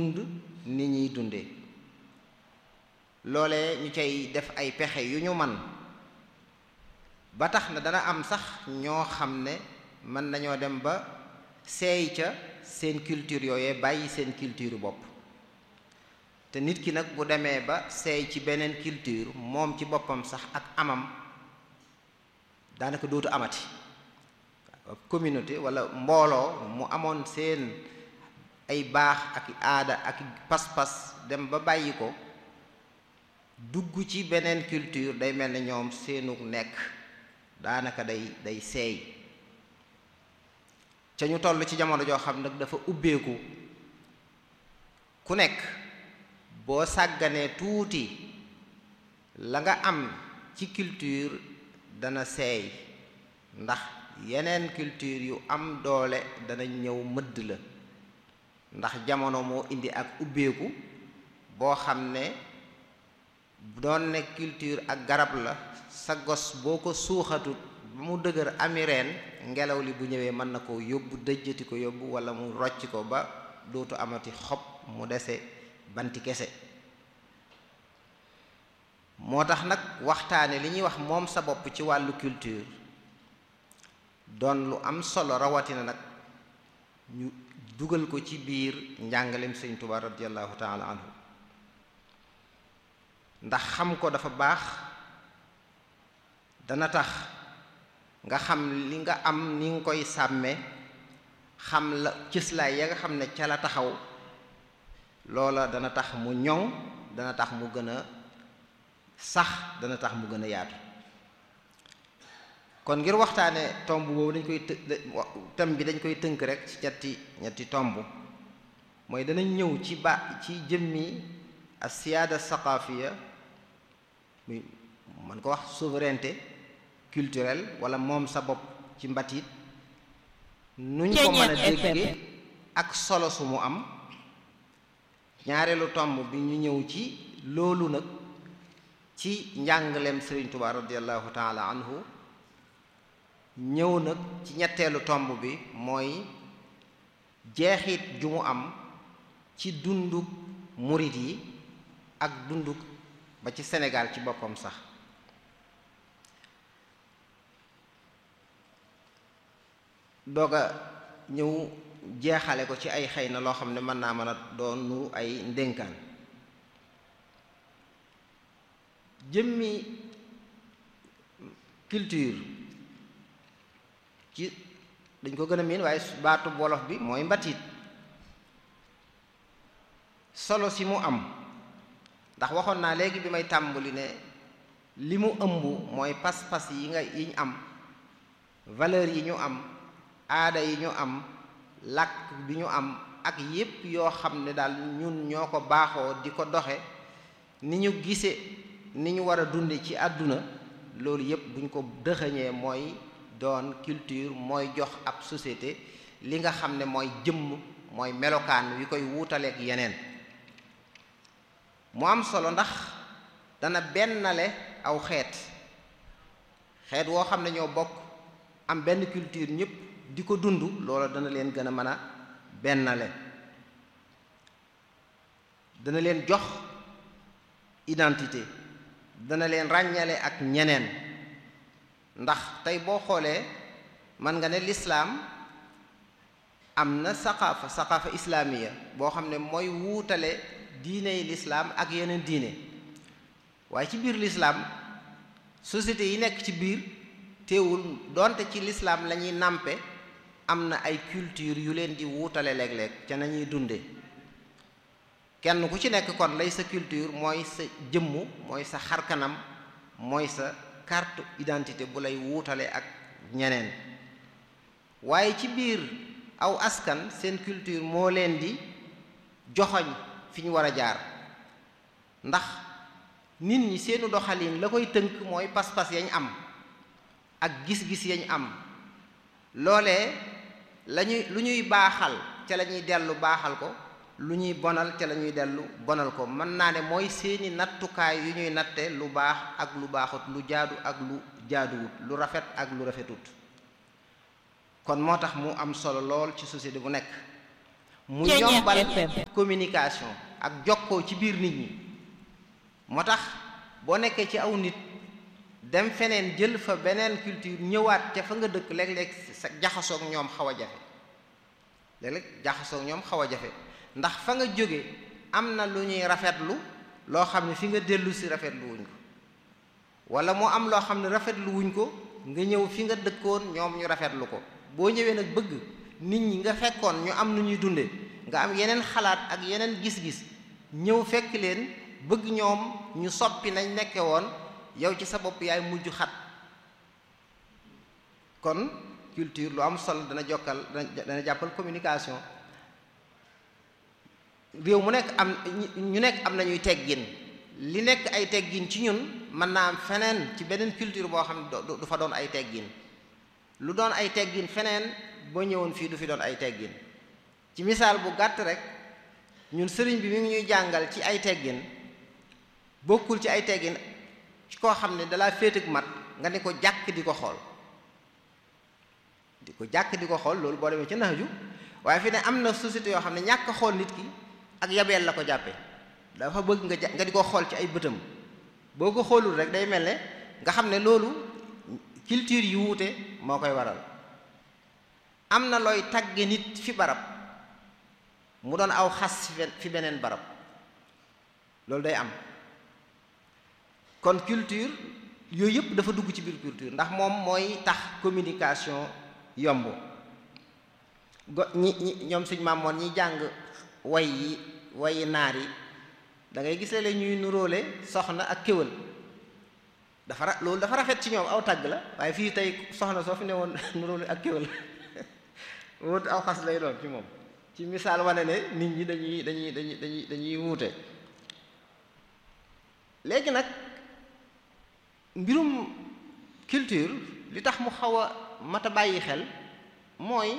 dund ni ñuy dundee loolee ñu cay def ay pexe yu ñu man ba tax na dana am sax ñoo xam ne mën nañoo dem ba seey ca seen culture yooyee bàyyi seen culture bopp te nit ki nag bu demee ba seey ci beneen culture moom ci boppam sax ak amam daanaka dootu amati communauté walla mbooloo mu amoon seen ay baax ak aada ak pas-pas dem ba bàyyi ko dugg ci beneen culture day mel ne ñoom seenu nekk daanaka day day seey ca ñu toll ci jamono joo xam nag dafa ubbeeku ku nekk boo sàgganee tuuti la nga am ci culture dana seey ndax yeneen culture yu am doole dana ñëw mëdd la ndax jamono moo indi ak ubbeeku boo xam ne doon ne culture ak garab la sa gos boo ko suuxatut ba mu dëgër ami reen ngelaw li bu ñëwee mën na ko yóbbu dëjjati ko yóbbu walla mu rocc ko ba dootu amati xob mu dese banti kese moo tax nag waxtaane li ñuy wax moom sa bopp ci wàllu culture doon lu am solo rawatina nag ñu dugal ko ci biir njàngaleem sëñ Tuubaa radiyallahu taala anhu ndax xam ko dafa baax dana tax nga xam li nga am ni nga koy sàmme xam la cëslaay ya nga xam ne ca la taxaw loola dana tax mu ñoŋ dana tax mu gën a sax dana tax mu gën a yaatu kon ngir waxtaane tomb boobu dañ koy të thème bi dañ koy tënk rek ci ñetti ñetti tomb mooy danañ ñëw ci ba ci jëmmi as siyaada saqaafiya muy man ko wax souveraineté culturelle wala moom sa bopp ci mbatit nuñ ko mën a dégge ak solo su mu am ñaareelu tomb bi ñu ñëw ci loolu nag ci njàngaleem Sëriñ Tuubaa radiyallahu taala anhu ñëw nag ci ñetteelu tomb bi mooy jeexit ju mu am ci dunduk murit yi ak dunduk ba ci Sénégal ci boppam sax doog a ñëw jeexale ko ci ay xëy na loo xam ne mën naa mën a doon nu ay ndénkaan jëmmi culture ci dañ ko gën a miin waaye baatu wolof bi mooy mbatit solo si mu am ndax waxoon naa léegi bi may tàmbali ne li mu ëmb mooy pas-pas yi nga yi ñu am valeur yi ñu am aada yi ñu am làkk bi ñu am ak yépp yoo xam ne daal ñun ñoo ko baaxoo di ko doxe ni ñu gise ni ñu war a dunde ci àdduna loolu yépp buñ ko dëxëñee mooy doon culture mooy jox ab société li nga xam ne mooy jëmm mooy melokaan wi koy wuutaleeg yeneen mu am solo ndax dana bennale aw xeet xeet woo xam ne ñoo bokk am benn culture ñëpp di ko dund loola dana leen gën a mën a bennale dana leen jox identité dana leen ràññale ak ñeneen ndax tey boo xoolee mën nga ne lislaam am na saqaafa saqaafa islaamiya boo xam ne mooy wuutale diiney lislaam ak yeneen diine waaye ci biir lislaam société yi nekk ci biir teewul donte ci lislaam la ñuy nàmpe am na ay culture yu leen di wuutale léeg-léeg ca nañuy dunde kenn ku ci nekk kon lay sa culture mooy sa jëmm mooy sa xarkanam mooy sa carte identité bu lay wuutale ak ñeneen waaye ci biir aw askan seen culture moo leen di joxoñ fi ñu war a jaar ndax nit ñi seenu doxalin la koy tënk mooy pas-pas yañ am ak gis-gis yañ am loolee lañuy lu ñuy baaxal ca la ñuy dellu baaxal ko lu ñuy bonal ca la ñuy dellu bonal ko mën naa ne mooy seeni nattukaay yu ñuy natte lu baax ak lu baaxut lu jaadu ak lu jaaduwut lu rafet ak lu rafetut kon moo tax mu am solo lool ci société bu nekk mu yombal communication ak jokkoo ci biir nit ñi moo tax boo nekkee ci aw nit dem feneen jël fa beneen culture ñëwaat ca fa nga dëkk léeg-léeg sa jaxasoog ñoom xaw a jafe léeg-léeg jaxasoog ñoom xaw a jafe ndax fa nga jóge am na lu ñuy rafetlu loo xam ne fi nga dellu si rafetlu wuñ ko wala moo am loo xam ne rafetlu wuñ ko nga ñëw fi nga dëkkoon ñoom ñu rafetlu ko boo ñëwee nag bëgg nit ñi nga fekkoon ñu am nu ñuy dunde nga am yeneen xalaat ak yeneen gis-gis ñëw fekk leen bëgg ñoom ñu soppi nañ nekke woon yow ci sa bopp yaay mujj xat kon culture lu am solo dana jokkal dana jàppal communication réew mu nekk am ñu nekk am nañuy teggin li nekk ay teggin ci ñun mën naa am feneen ci beneen culture boo xam ne du fa doon ay teggin lu doon ay teggin feneen boo ñëwoon fii du fi doon ay teggin ci misaal bu gàtt rek ñun sëriñ bi mi ngi ñuy jàngal ci ay teggin bokkul ci ay teggin ci koo xam ne dalaa féetag mat nga ne ko jàkk di ko xool di ko jàkk di ko xool loolu boo demee ci naaju waaye fi ne am na société yoo xam ne ñàkk xool nit ki ak yabeel la ko jàppe dafa bëgg nga nga di ko xool ci ay bëtam boo ko xoolul rek day mel ne nga xam ne loolu culture yu wuute moo koy waral am na looy tagge nit fi barab mu doon aw xas fi beneen barab loolu day am kon culture yooyu yëpp dafa dugg ci biir culture ndax moom mooy tax communication yomb go ñi ñi ñoom suñ maamoon ñi jàng way yi wayi naar yi da ngay gis léeg ñuy nuróole soxna ak kéwal dafa ra loolu dafa rafet ci ñoom aw tàgg la waaye fii tey soxna soo fi ne woon nuróole ak kéwal wut aw xas lay doon ci moom ci misaal wane ne nit ñi dañuy dañuy dañuy dañuy dañuy wuute léegi nag mbirum culture li tax mu xaw a mat a bàyyi xel mooy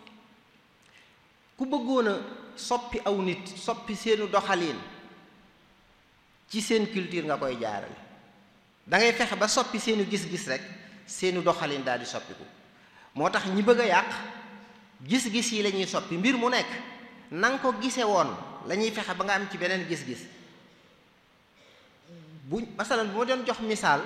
ku bëggoon a soppi aw nit soppi seenu doxaliin ci seen culture nga koy jaarale da ngay fexe ba soppi seenu gis-gis rek seenu doxalin daal di soppiku moo tax ñi bëgg a yàq gis-gis yi la ñuy soppi mbir mu nekk na nga ko gise woon la ñuy fexe ba nga am ci beneen gis-gis bu masalan bu ma doon jox misaal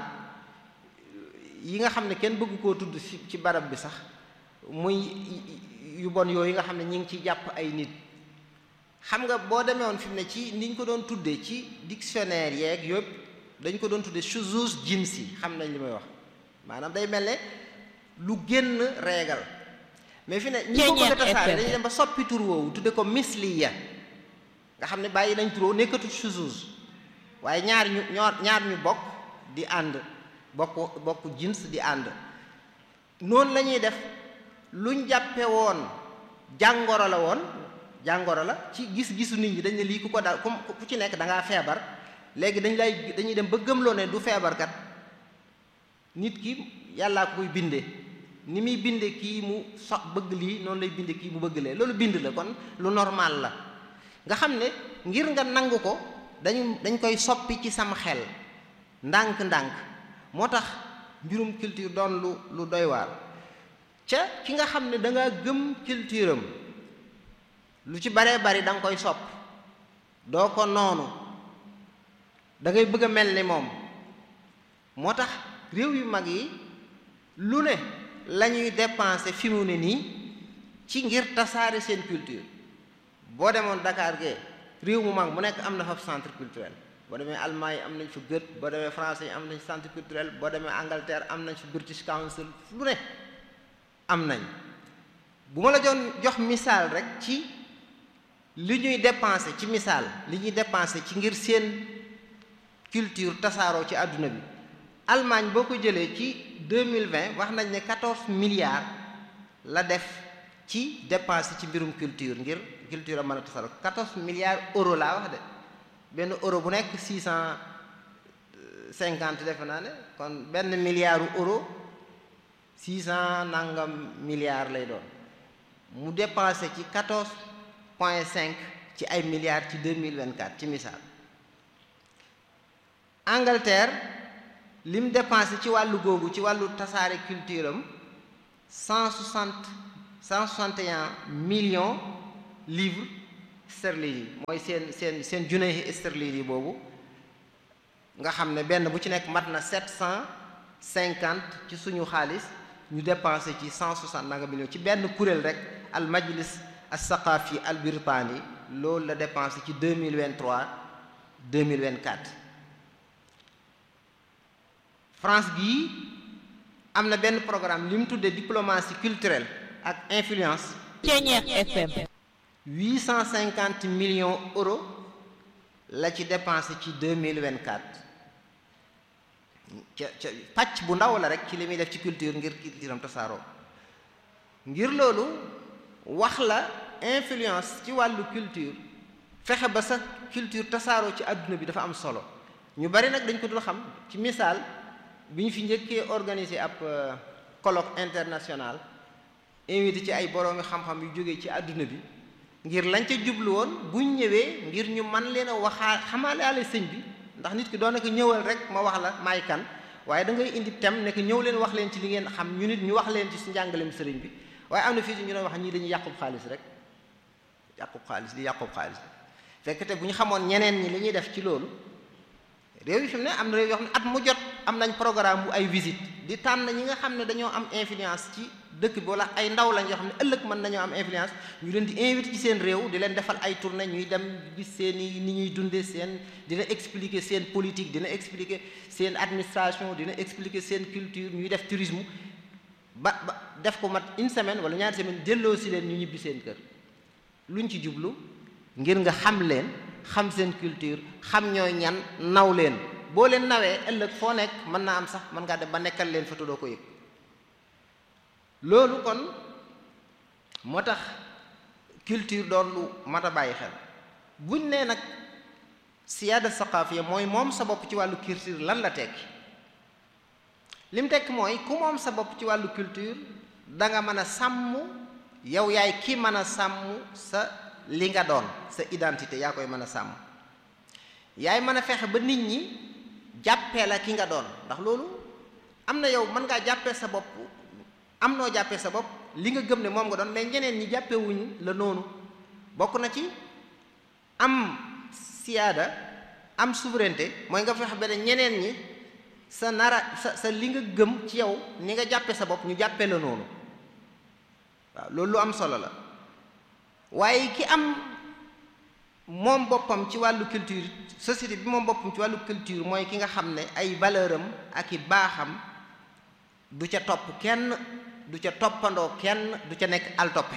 yi nga xam ne kenn bëgg koo tudd ci ci barab bi sax muy yu bon yooyu nga xam ne ñi ngi ciy jàpp ay nit xam nga boo demee woon fi mu ne ci niñ ko doon tuddee ci dictionnaire yeeg yëpp dañ ko doon tuddee shuzuz jinsi xam nañ li may wax maanaam day mel ne lu génn reegal mais fi ne ñi ko bëgg a tasaare dañuy dem ba soppi tur woowu tudde ko misliya nga xam ne bàyyi nañ tur woowu nekkatut shuzuz waaye ñaar ñu ñaar ñu bokk di ànd bokk bokk jins di ànd noonu la ñuy def luñ jàppe woon jàngoro la woon jàngoro la ci gis-gisu nit ñi dañ ne lii ku ko daal ku ci nekk da ngaa feebar léegi dañ lay dañuy dem ba gëmloo ne du feebarkat nit ki yàllaa ko koy binde ni muy binde kii mu so bëgg lii noonu lay binde kii mu bëgg lee loolu bind la kon lu normal la nga xam ne ngir nga nangu ko dañu dañ koy soppi ci sama xel ndànk-ndànk moo tax mbirum culture doon lu lu doy waar ca ki nga xam ne da nga gëm culture am lu ci baree bari da nga koy sopp doo ko noonu da ngay bëgg a mel ni moom moo tax réew yu mag yi lu ne la ñuy dépenser fi mu ne nii ci ngir tasaare seen culture boo demoon Dakar gee réew mu mag mu nekk am na fa centre culturel boo demee Allemagne yi am nañ fa Goethe boo demee français yi am nañ centre culturel boo demee Angleterre am nañ fa British Council lu ne am nañ bu ma la joon jox misaal rek ci li ñuy dépenser ci misaal li ñuy dépenser ci ngir seen culture tasaaroo ci àdduna bi Allemagne boo ko jëlee ci 2020 wax nañ ne 14 milliards la def ci dépenser ci mbirum culture ngir culture a mën a tasaaroo 14 milliards euro laa wax de benn euro bu nekk 650 defe naa ne kon benn milliard euro 600 nangam milliards lay doon mu dépensé ci 14 point 5 ci ay milliards ci 2024 ci misaal Angleterre lim dépensé ci wàllu googu ci wàllu tasaare culture am 160 161 millions livres sterling yi mooy seen seen seen junne sterling yi boobu nga xam ne benn bu ci nekk mat na sept cent cinquante ci suñu xaalis ñu dépensé ci cent soixante nanga millions ci benn kuréel rek al majlis al saqafi al birtani loolu la dépensé ci deux mille vingt trois deux mille vingt quatre France gii am na benn programme li mu tuddee diplomatie culturelle ak influence. Ceeñeex FM. huit cent cinquante millions euros la ci dépensé ci deux mille vingt quatre ca ca pàcc bu ndaw la rek ci li muy def ci culture ngir culture am tasaaroo ngir loolu wax la influence ci wàllu culture fexe ba sa culture tasaaroo ci àdduna bi dafa am solo ñu bari nag dañ ko dul xam ci misaal bi ñu fi njëkkee organiser ab colloque international invité ci ay boroomi xam-xam yu jógee ci àdduna bi ngir lañ ca jublu woon buñ ñëwee ngir ñu man leen a waxaa xamaale sëñ bi ndax nit ki doon na ko ñëwal rek ma wax la maay kan waaye da ngay indi tem ne que ñëw leen wax leen ci li ngeen xam ñu nit ñu wax leen ci su njàngaleem sëriñ bi waaye am na fii ñu doon wax ñii dañuy yàqub xaalis rek yàqub xaalis di yàqub xaalis fekk te bu ñu xamoon ñeneen ñi li ñuy def ci loolu réew yi fi mu ne am na réew yoo xam ne at mu jot am nañ programme bu ay visite di tànn ñi nga xam ne dañoo am influence ci dëkk bi wala ay ndaw lañ yoo xam ne ëllëg mën nañoo am influence ñu leen di invité ci seen réew di leen defal ay tournée ñuy dem gis seen i ni ñuy dundee seen dina expliquer seen politique dina expliquer seen administration dina expliquer seen culture ñuy def tourisme ba ba def ko mat une semaine wala ñaari semaine delloo si leen ñu ñibbi seen kër luñ ci jublu ngir nga xam leen xam seen culture xam ñooy ñan naw leen boo leen nawee ëllëg foo nekk mën naa am sax mën ngaa dem ba nekkal leen fa te doo ko yëg loolu kon moo tax culture doon lu mat a bàyyi xel buñ nee nag siyaada saqaafiya mooy moom sa bopp ci wàllu culture lan la tekki lim tekki mooy ku moom sa bopp ci wàllu culture da nga mën a sàmm yow yaay ki mën a sàmm sa li nga doon sa identité yaa koy mën a sàmm yaay mën a fexe ba nit ñi jàppee la ki nga doon ndax loolu am na yow mën ngaa jàppee sa bopp am noo jàppee sa bopp li nga gëm ne moom nga doon mais ñeneen ñi jàppewuñ la noonu bokk na ci am siyaada am souveraineté mooy nga fexe ba ne ñeneen ñi sa nara sa sa li nga gëm ci yow ni nga jàppee sa bopp ñu jàppee la noonu waaw loolu lu am solo la waaye ki am moom boppam ci wàllu culture société bi moom boppam ci wàllu culture mooy ki nga xam ne ay valeur am ak i baaxam du ca topp kenn du ca toppandoo kenn du ca nekk al toppe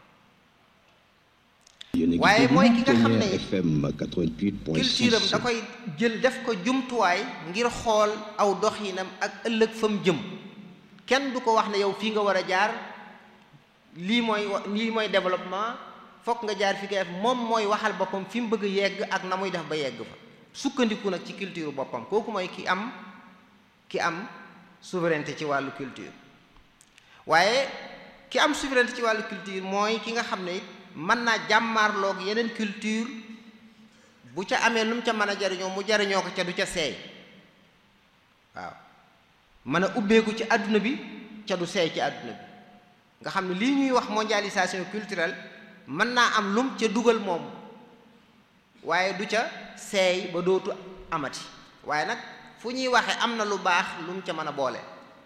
waaye mooy ki nga xam ne culture am da koy jël def ko jumtuwaay ngir xool aw doxinam ak ëllëg fa mu jëm kenn du ko wax ne yow fii nga war a jaar lii mooy lii mooy développement fokk nga jaar fi nga def moom mooy waxal boppam fi mu bëgg yegg ak na muy def ba yegg fa sukkandiku nag ci culture boppam kooku mooy ki am ki am souveraineté ci wàllu culture waaye ki am souveraineté ci wàllu culture mooy ki nga xam ne it mën naa jàmmaarloog yeneen culture bu ca amee lu mu ca mën a jariñoo mu jariñoo ko ca du ca seey waaw mën a ubbeeku ci àdduna bi ca du seey ci àdduna bi nga xam ne lii ñuy wax mondialisation culturelle mën naa am lum ca dugal moom waaye du ca seey ba dootu amati waaye nag fu ñuy waxe am na lu baax lu mu ca mën a boole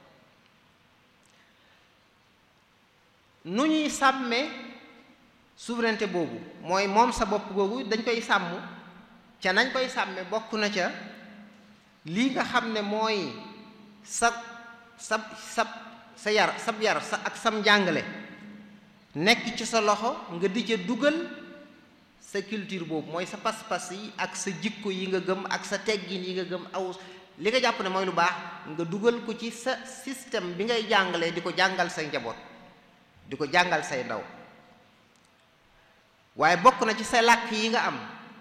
nu ñuy sàmmee souveraineté boobu mooy moom sa bopp googu dañ koy sàmm ca nañ koy sàmme bokk na ca lii nga xam ne mooy sa sa sa sa yar sab yar sa ak sam njàngale nekk ci sa loxo nga di ca dugal sa culture boobu mooy sa pas-pas yi ak sa jikko yi nga gëm ak sa teggin yi nga gëm aw li nga jàpp ne mooy lu baax nga dugal ko ci sa système bi ngay jàngalee di ko jàngal say njaboot di ko jàngal say ndaw waaye bokk na ci sa làkk yi nga am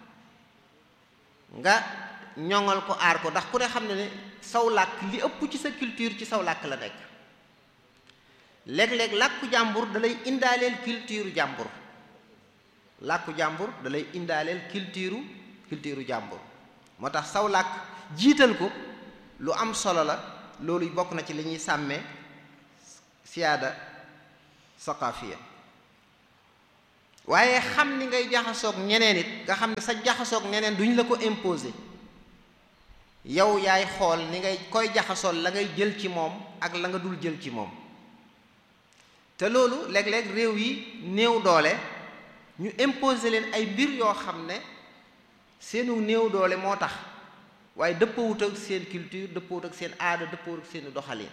nga ñoŋal ko aar ko ndax ku ne xam ne ne saw làkk li ëpp ci sa culture ci saw làkk la nekk léeg-léeg làkku jàmbur da lay indaaleel culture jàmbur làkku jàmbur da lay indaaleel culture culture jàmbur moo tax saw làkk jiital ko lu am solo la loolu bokk na ci li ñuy sàmmee siyaada saqaafiya waaye xam ni ngay jaxasoog ñeneen it nga xam ne sa jaxasoog ñeneen duñ la ko imposer yow yaay xool ni ngay koy jaxasool la ngay jël ci moom ak la nga dul jël ci moom te loolu léeg-léeg réew yi néew doole ñu imposer leen ay mbir yoo xam ne seenu néew doole moo tax waaye dëppawut ak seen culture dëppawut ak seen aada dëppawut ak seen doxalin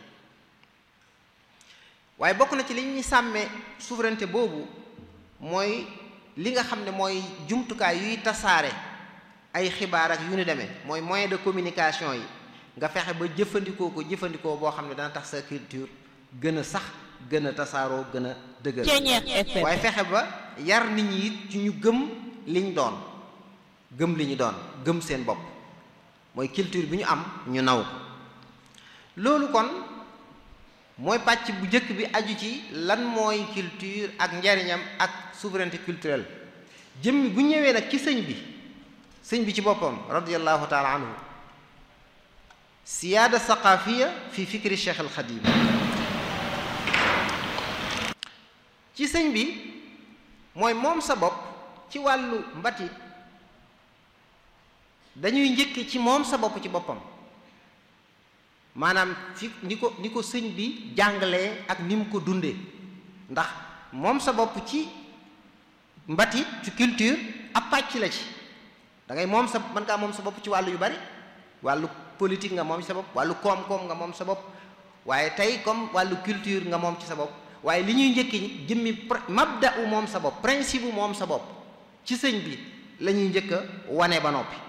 waaye bokk na ci li ñuy sàmmee souveraineté boobu mooy li nga xam ne mooy jumtukaay yuy tasaare ay xibaar ak yu ni demee mooy moyen de communication yi nga fexe ba jëfandikoo ko jëfandikoo boo xam ne dana tax sa culture gën a sax gën a tasaaroo gën a dëgër waaye fexe ba yar nit ñi it ci ñu gëm liñ doon gëm li ñu doon gëm seen bopp mooy culture bi ñu am ñu naw ko loolu kon mooy pàcc bu njëkk bi aju ci lan mooy culture ak njariñam ak souveraineté culturelle jëmmi bu ñëwee nag ci sëñ bi sëñ bi ci boppam radiallahu taala anhu siyaada saqaafiya fi fikri cheikh al xadim ci sëñ bi mooy moom sa bopp ci wàllu mbatit dañuy njëkk ci moom sa bopp ci boppam maanaam fi ni ko ni ko sëñ bi jàngalee ak ni mu ko dundee ndax moom sa bopp ci mbatit ci culture ab pàcc la ci da ngay moom sa mën ngaa moom sa bopp ci wàllu yu bari wàllu politique nga moom sa bopp wàllu koom-koom nga moom sa bopp waaye tey comme wàllu culture nga moom ci sa bopp waaye li ñuy njëkki jëmmi mabda u moom sa bopp principe u moom sa bopp ci sëñ bi la ñuy njëkk a wane ba noppi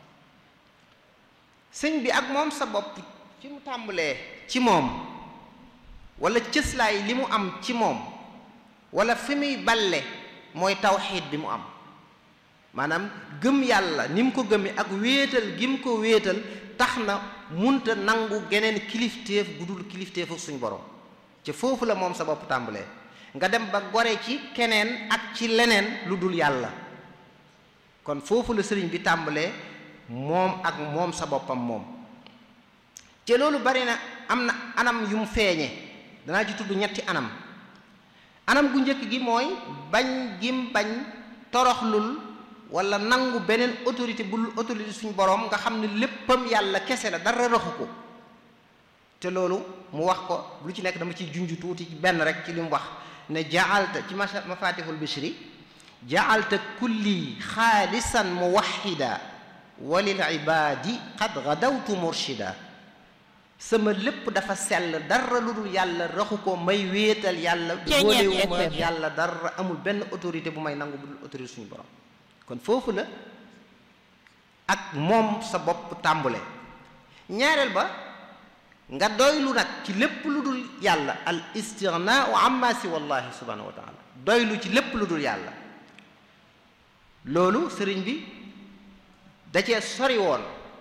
sëñ bi ak moom sa bopp ci mu tàmbalee ci moom wala cëslaay li mu am ci moom wala fi muy balle mooy tawxiid bi mu am maanaam gëm yàlla ni mu ko gëmee ak wéetal gi mu ko wéetal tax na munta nangu geneen kilifteef gu dul kilifteefu suñ borom ci foofu la moom sa bopp tàmbalee nga dem ba gore ci keneen ak ci leneen lu dul yàlla kon foofu la sëriñ bi tàmbalee moom ak moom sa boppam moom te loolu bari na am na anam yu mu feeñe danaa ci tudd ñetti anam anam gu njëkk gi mooy bañ gim bañ toroxlul wala nangu beneen autorité bul autorité suñ boroom nga xam ne léppam yàlla kese la dara raxu ko te loolu mu wax ko lu ci nekk dama ciy junj tuuti benn rek ci li mu wax ne jaalta ci mafatihul bishri jaalta kulli xaalisan muwahida walil ibadi qad gadawtu murshida sama lépp dafa sell dara lu dul yàlla raxu ko may wéetal yàlla boolewuma yàlla dara amul benn autorité bu may nangu bu dul autorité suñu borom kon foofu la ak moom sa bopp tàmbule ñaareel ba nga doylu nag ci lépp lu dul yàlla al istighnaa amma si wallahi subhanahu wa taala doylu ci lépp lu dul yàlla loolu sëriñ bi da cee sori woon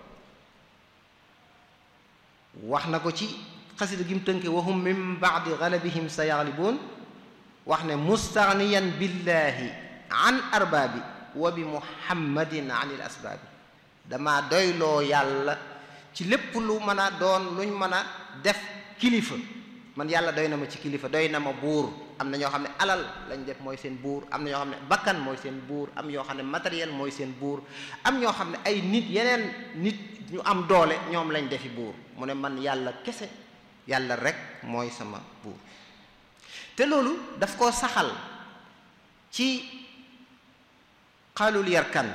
wax na ko ci xasida gi mu tënke wahum min baadi galabihim sa yaglibuun wax ne mustaghniyan billahi an arbaabi wa bi muhammadin an il asbaabi dama doyloo yàlla ci lépp lu mën a doon luñ mën a def kilifa man yàlla doy na ma ci kilifa doy na ma buur am na ñoo xam ne alal lañ def mooy seen buur am na ñoo xam ne bakkan mooy seen buur am ñoo xam ne matériel mooy seen buur am ñoo xam ne ay nit yeneen nit ñu am doole ñoom lañ defi buur mu ne man yàlla kese yàlla rek mooy sama buur te loolu daf koo saxal ci xaalul yarkan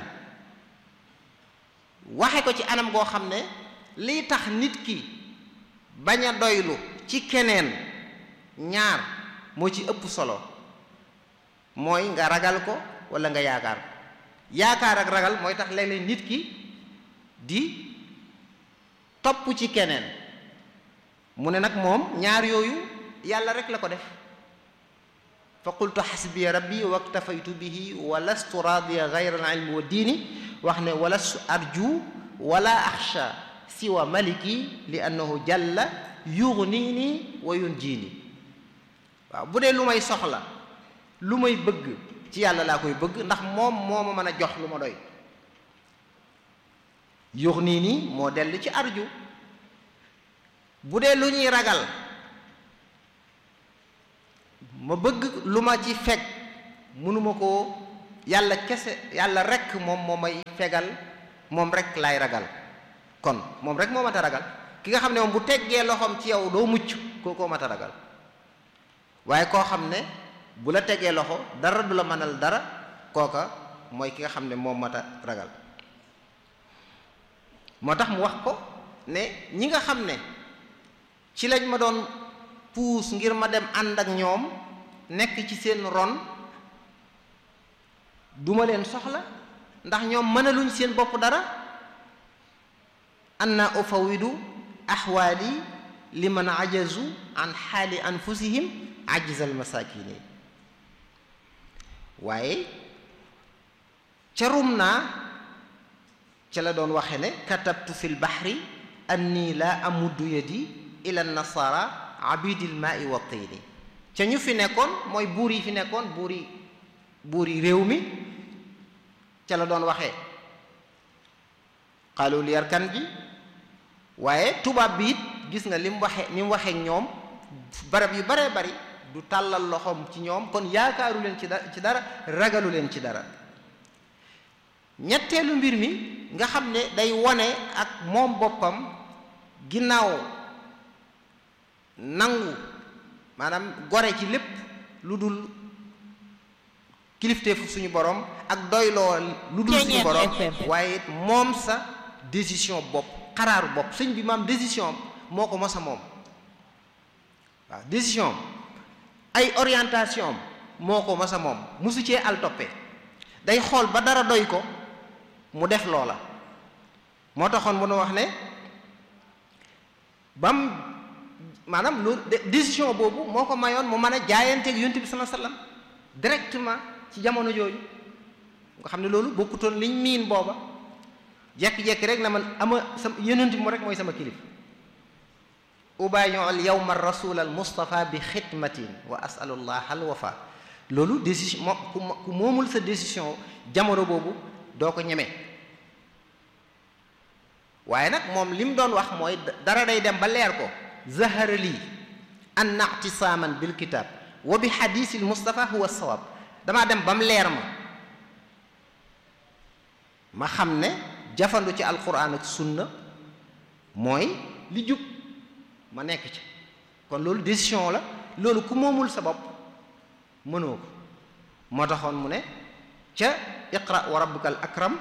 waxe ko ci anam goo xam ne lii tax nit ki bañ a doylu ci keneen ñaar moo ci ëpp solo mooy nga ragal ko walla nga yaakaar ko yaakaar ak ragal mooy tax léeg-léeg nit ki di topp ci keneen mu ne nag moom ñaar yooyu yàlla rek la ko def fa qultu xasbiya rabbi waktafaytu bihi wa lastu radiya gayra al ilmi wa diini wax ne wa lastu arju wala axsha siwa maliki li annahu jalla yugnini wa yunjini waaw bu dee lu may soxla lu may bëgg ci yàlla laa koy bëgg ndax moom moo ma mën a jox lu ma doy yugnini moo dellu ci arju bu dee lu ñuy ragal ma bëgg lu ma ci fekk mënuma koo yàlla kese yàlla rekk moom moo may fegal moom rekk laay ragal kon moom rekk moo mat a ragal ki nga xam ne moom bu teggee loxoom ci yow doo mucc kookoo mat a ragal waaye koo xam ne bu la tegee loxo dara du la mënal dara kooka mooy ki nga xam ne moom mat a ragal moo tax mu wax ko ne ñi nga xam ne ci lañ ma doon puus ngir ma dem ànd ak ñoom nekk ci seen ron duma leen soxla ndax ñoom mënaluñ seen bopp dara anna ufawidu axwaali liman ajazu an xaali anfusihim ajzal masakini waaye ca rum naa ca la doon waxe ne katabtu fi lbaxri anni la amuddu yadi ila nasara abidil maai wa tini ca ñu fi nekkoon mooy buur yi fi nekkoon buur yi buur yi réew mi ca la doon waxee xaalul yarkan bi waaye tubaab bi it gis nga li mu waxe ni mu waxee ñoom barab yu baree bari du tàllal loxoom ci ñoom kon yaakaaru leen ci da ci dara ragalu leen ci dara ñetteelu mbir mi nga xam ne day wone ak moom boppam ginnaaw nangu maanaam gore ci lépp lu dul kilifteefu suñu borom ak doyloo lu dul suñu borom waaye it moom sa décision bopp xaraaru bopp sëñ bi maam décision moo ko mos a moom waaw décision ay orientation moo ko mos a moom mosu cee al toppe day xool ba dara doy ko mu def loola moo taxoon mu nu wax ne bam maanaam lu décision boobu moo ko mayoon mu mën a jaayanteeg yonent bi sallallahu alayhi wasallam directement ci jamono jooju nga xam ne loolu bokkutoon liñ miin booba jekki-jekki rek na man ama sama yonent bi mu rek mooy sama kilif ubayu al yawma rasul al mustafa bi xidmatin wa asalullah al wafa loolu décision moo ku moomul sa décision jamono boobu doo ko ñeme waaye nag moom li mu doon wax mooy dara day dem ba leer ko zahara lii an na'tisaaman bil kitab wa bi xadiisil mustafa huwa sawab damaa dem ba mu leer ma ma xam ne jafandu ci alquran ak sunna mooy li jub ma nekk ci kon loolu décision la loolu ku moomul sa bopp mënoo ko moo taxoon mu ne ca iqra wa rabbuka al akram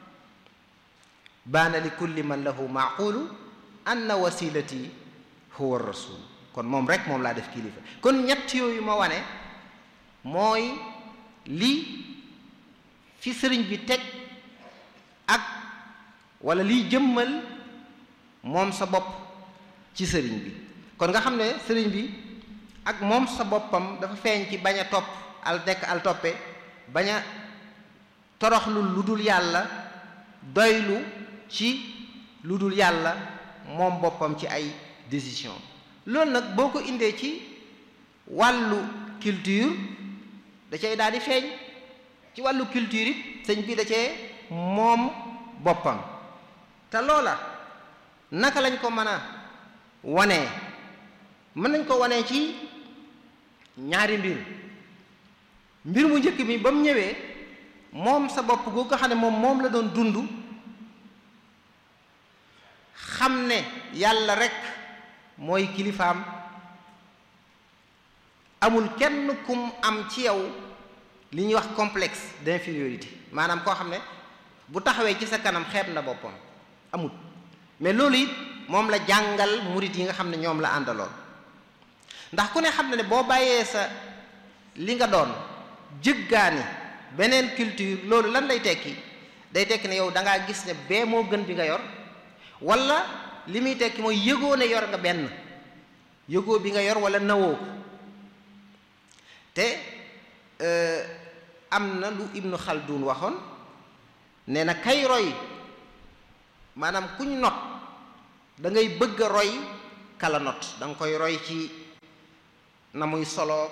baana li kulli man lahu maaqulu anna wasilati huwa rasul kon moom rek moom laa def kilifa kon ñett yooyu ma wane mooy li fi sëriñ bi teg ak wala liy jëmmal moom sa bopp ci sëriñ bi kon nga xam ne sëriñ bi ak moom sa boppam dafa feeñ ci bañ a topp al nekk al toppe bañ a toroxlu lu dul yàlla doylu ci lu dul yàlla moom boppam ci ay décision loolu nag boo ko indee ci wàllu culture da cay daal di feeñ ci wàllu culture it sëñ bi da cee moom boppam te loola naka lañ ko mën a wanee mën nañ ko wanee ci ñaari mbir mbir mu njëkk mi ba mu ñëwee moom sa bopp goo ko xam ne moom moom la doon dund xam ne yàlla rekk mooy kilifaam amul kenn kum am ci yow li ñuy wax complexe d'infériorité maanaam koo xam ne bu taxawee ci sa kanam xeeb na boppam amul mais loolu it moom la jàngal murit yi nga xam ne ñoom la àndaloon ndax ku ne xam ne ne boo bàyyee sa li nga doon jëggaani beneen culture loolu lan lay tekki day tekki ne yow da ngaa gis ne bee moo gën bi nga yor wala li muy tekki mooy yëgoo ne yor nga benn yëgoo bi nga yor wala nawoo ko te am na lu Ibnu Khaldun waxoon nee na kay roy maanaam kuñ not da ngay bëgg a roy kala not da nga koy roy ci na muy solo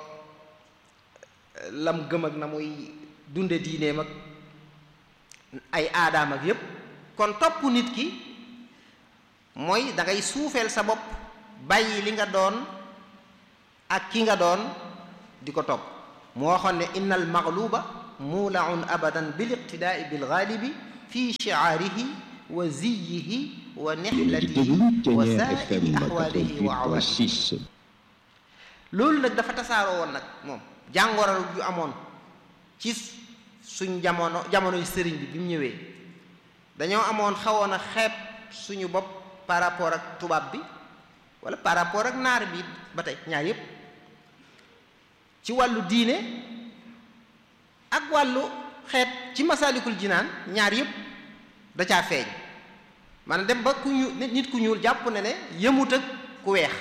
lam gëm ak na muy dunde diineem ak ay aadaam ak yépp kon topp nit ki mooy da ngay suufeel sa bopp bàyyi li nga doon ak ki nga doon di ko topp mu waxoon ne inna al magluba muulaun abadan bil iqtidaai bil gaalibi fi shiaarihi wa ziyihi wa nixlatihi wa saa'iri axwaalihi wa awaalihi loolu nag dafa tasaaroo woon nag moom jàngoro ju amoon ci suñ jamono jamonoy sëriñ bi bi mu ñëwee dañoo amoon xawoon a xeeb suñu bopp par rapport ak tubaab bi wala par rapport ak naar bi ba tey ñaar yépp ci wàllu diine ak wàllu xeet ci masaalikul jinaan ñaar yépp da caa feeñ maanaam dem ba ku ñu nit ku ñuul jàpp ne ne yëmut ak ku weex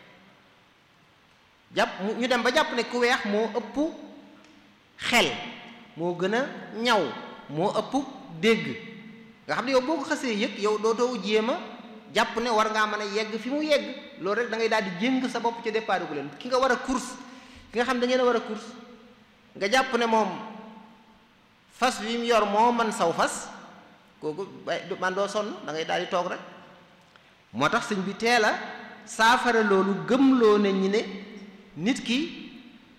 jàpp ñu dem ba jàpp ne ku weex moo ëpp xel moo gën a ñaw moo ëpp dégg nga xam ne yow boo ko xasee yëg yow dootoo jéem a jàpp ne war ngaa mën a yegg fi mu yegg loolu rek da ngay daal di jéng sa bopp ca départ gu leen ki nga war a course ki nga xam da ngeen a war a course nga jàpp ne moom fas wi mu yor moo man saw fas kooku man doo sonn da ngay daal di toog rek moo tax sëñ bi teel a saafara loolu gëmloo ne ñi ne nit ki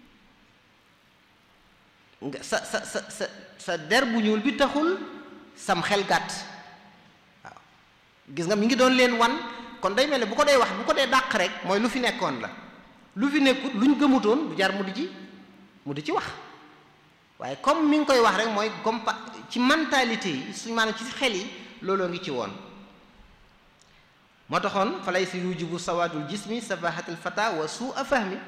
nga sa sa sa sa sa der bu ñuul bi taxul sam xel gàtt waaw gis nga mi ngi doon leen wan kon day mel ne bu ko dee wax bu ko dee dàq rek mooy lu fi nekkoon la lu fi nekkut lu ñu gëmutoon du jar mu di ci mu di ci wax waaye comme mi ngi koy wax rek mooy comme ci mentalité yi suñ maanaam ci xel yi looloo ngi ci woon moo taxoon fa lay si yujibu sawadul jismi safahatul fata wa suu a fahmi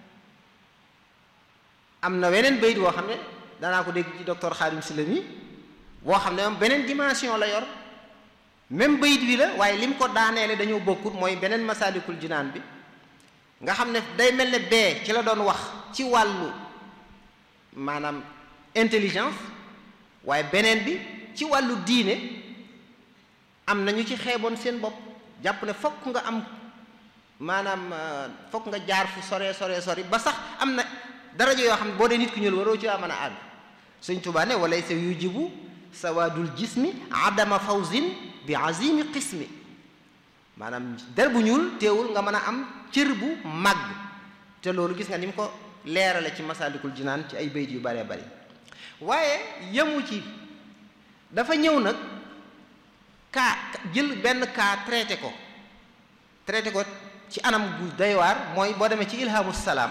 am na weneen bayit woo xam ne danaa ko dégg ci docteur Xaadim Sylla mi boo xam ne moom beneen dimension la yor même bayit bi la waaye lim ko daaneele dañoo bokkut mooy beneen masaalikul jinaan bi nga xam ne day mel ne bee ci la doon wax ci wàllu maanaam intelligence waaye beneen bi ci wàllu diine am na ñu ci xeeboon seen bopp jàpp ne fokk nga am maanaam fokk nga jaar fu sore sore sori ba sax am na daraja yoo xam ne boo dee nit ku ñuul waroo ci waa mën a àgg Sëñ Tuubaa ne walay sa yujibu sawaadul jismi adama fawzin bi azimi qismi maanaam der bu ñuul teewul nga mën a am cër bu màgg te loolu gis nga ni mu ko leerale ci masaalikul jinaan ci ay bayit yu baree bari waaye yemu ci dafa ñëw nag kaa jël benn kaa traité ko traité ko ci anam gu doy waar mooy boo demee ci ilhamu salaam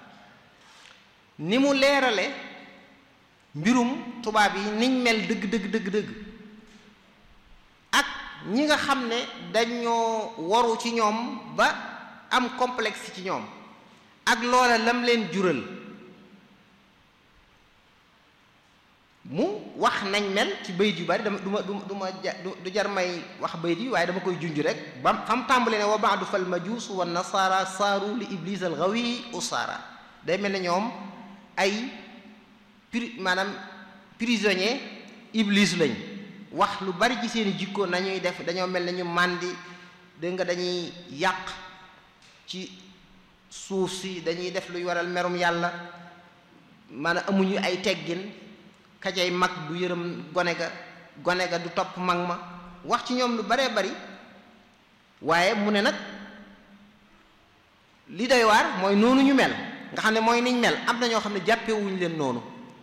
ni mu leerale mbirum tubaab yi niñ mel dëgg dëgg dëgg dëgg ak ñi nga xam ne dañoo waru ci ñoom ba am complexe ci ñoom ak loola lam leen jural mu wax nañ mel ci bayit yu bari dama du ma du du ma du jar may wax bayit yi waaye dama koy junj rek ba fam tàmbale ne wa baadu fal majuus wa nasaara saaru li iblis al gawi usaara day mel ne ñoom ay pri maanaam prisonnier iblis lañ wax lu bari ci seeni jikko nañuy def dañoo mel ne ñu màndi dégg nga dañuy yàq ci suuf si dañuy def luy waral merum yàlla maanaam amuñu ay teggin kajay mag du yërëm gone ga gone ga du topp mag ma wax ci ñoom lu baree bari waaye mu ne nag li doy waar mooy noonu ñu mel nga xam ne mooy niñ mel am na ñoo xam ne jàppewuñ leen noonu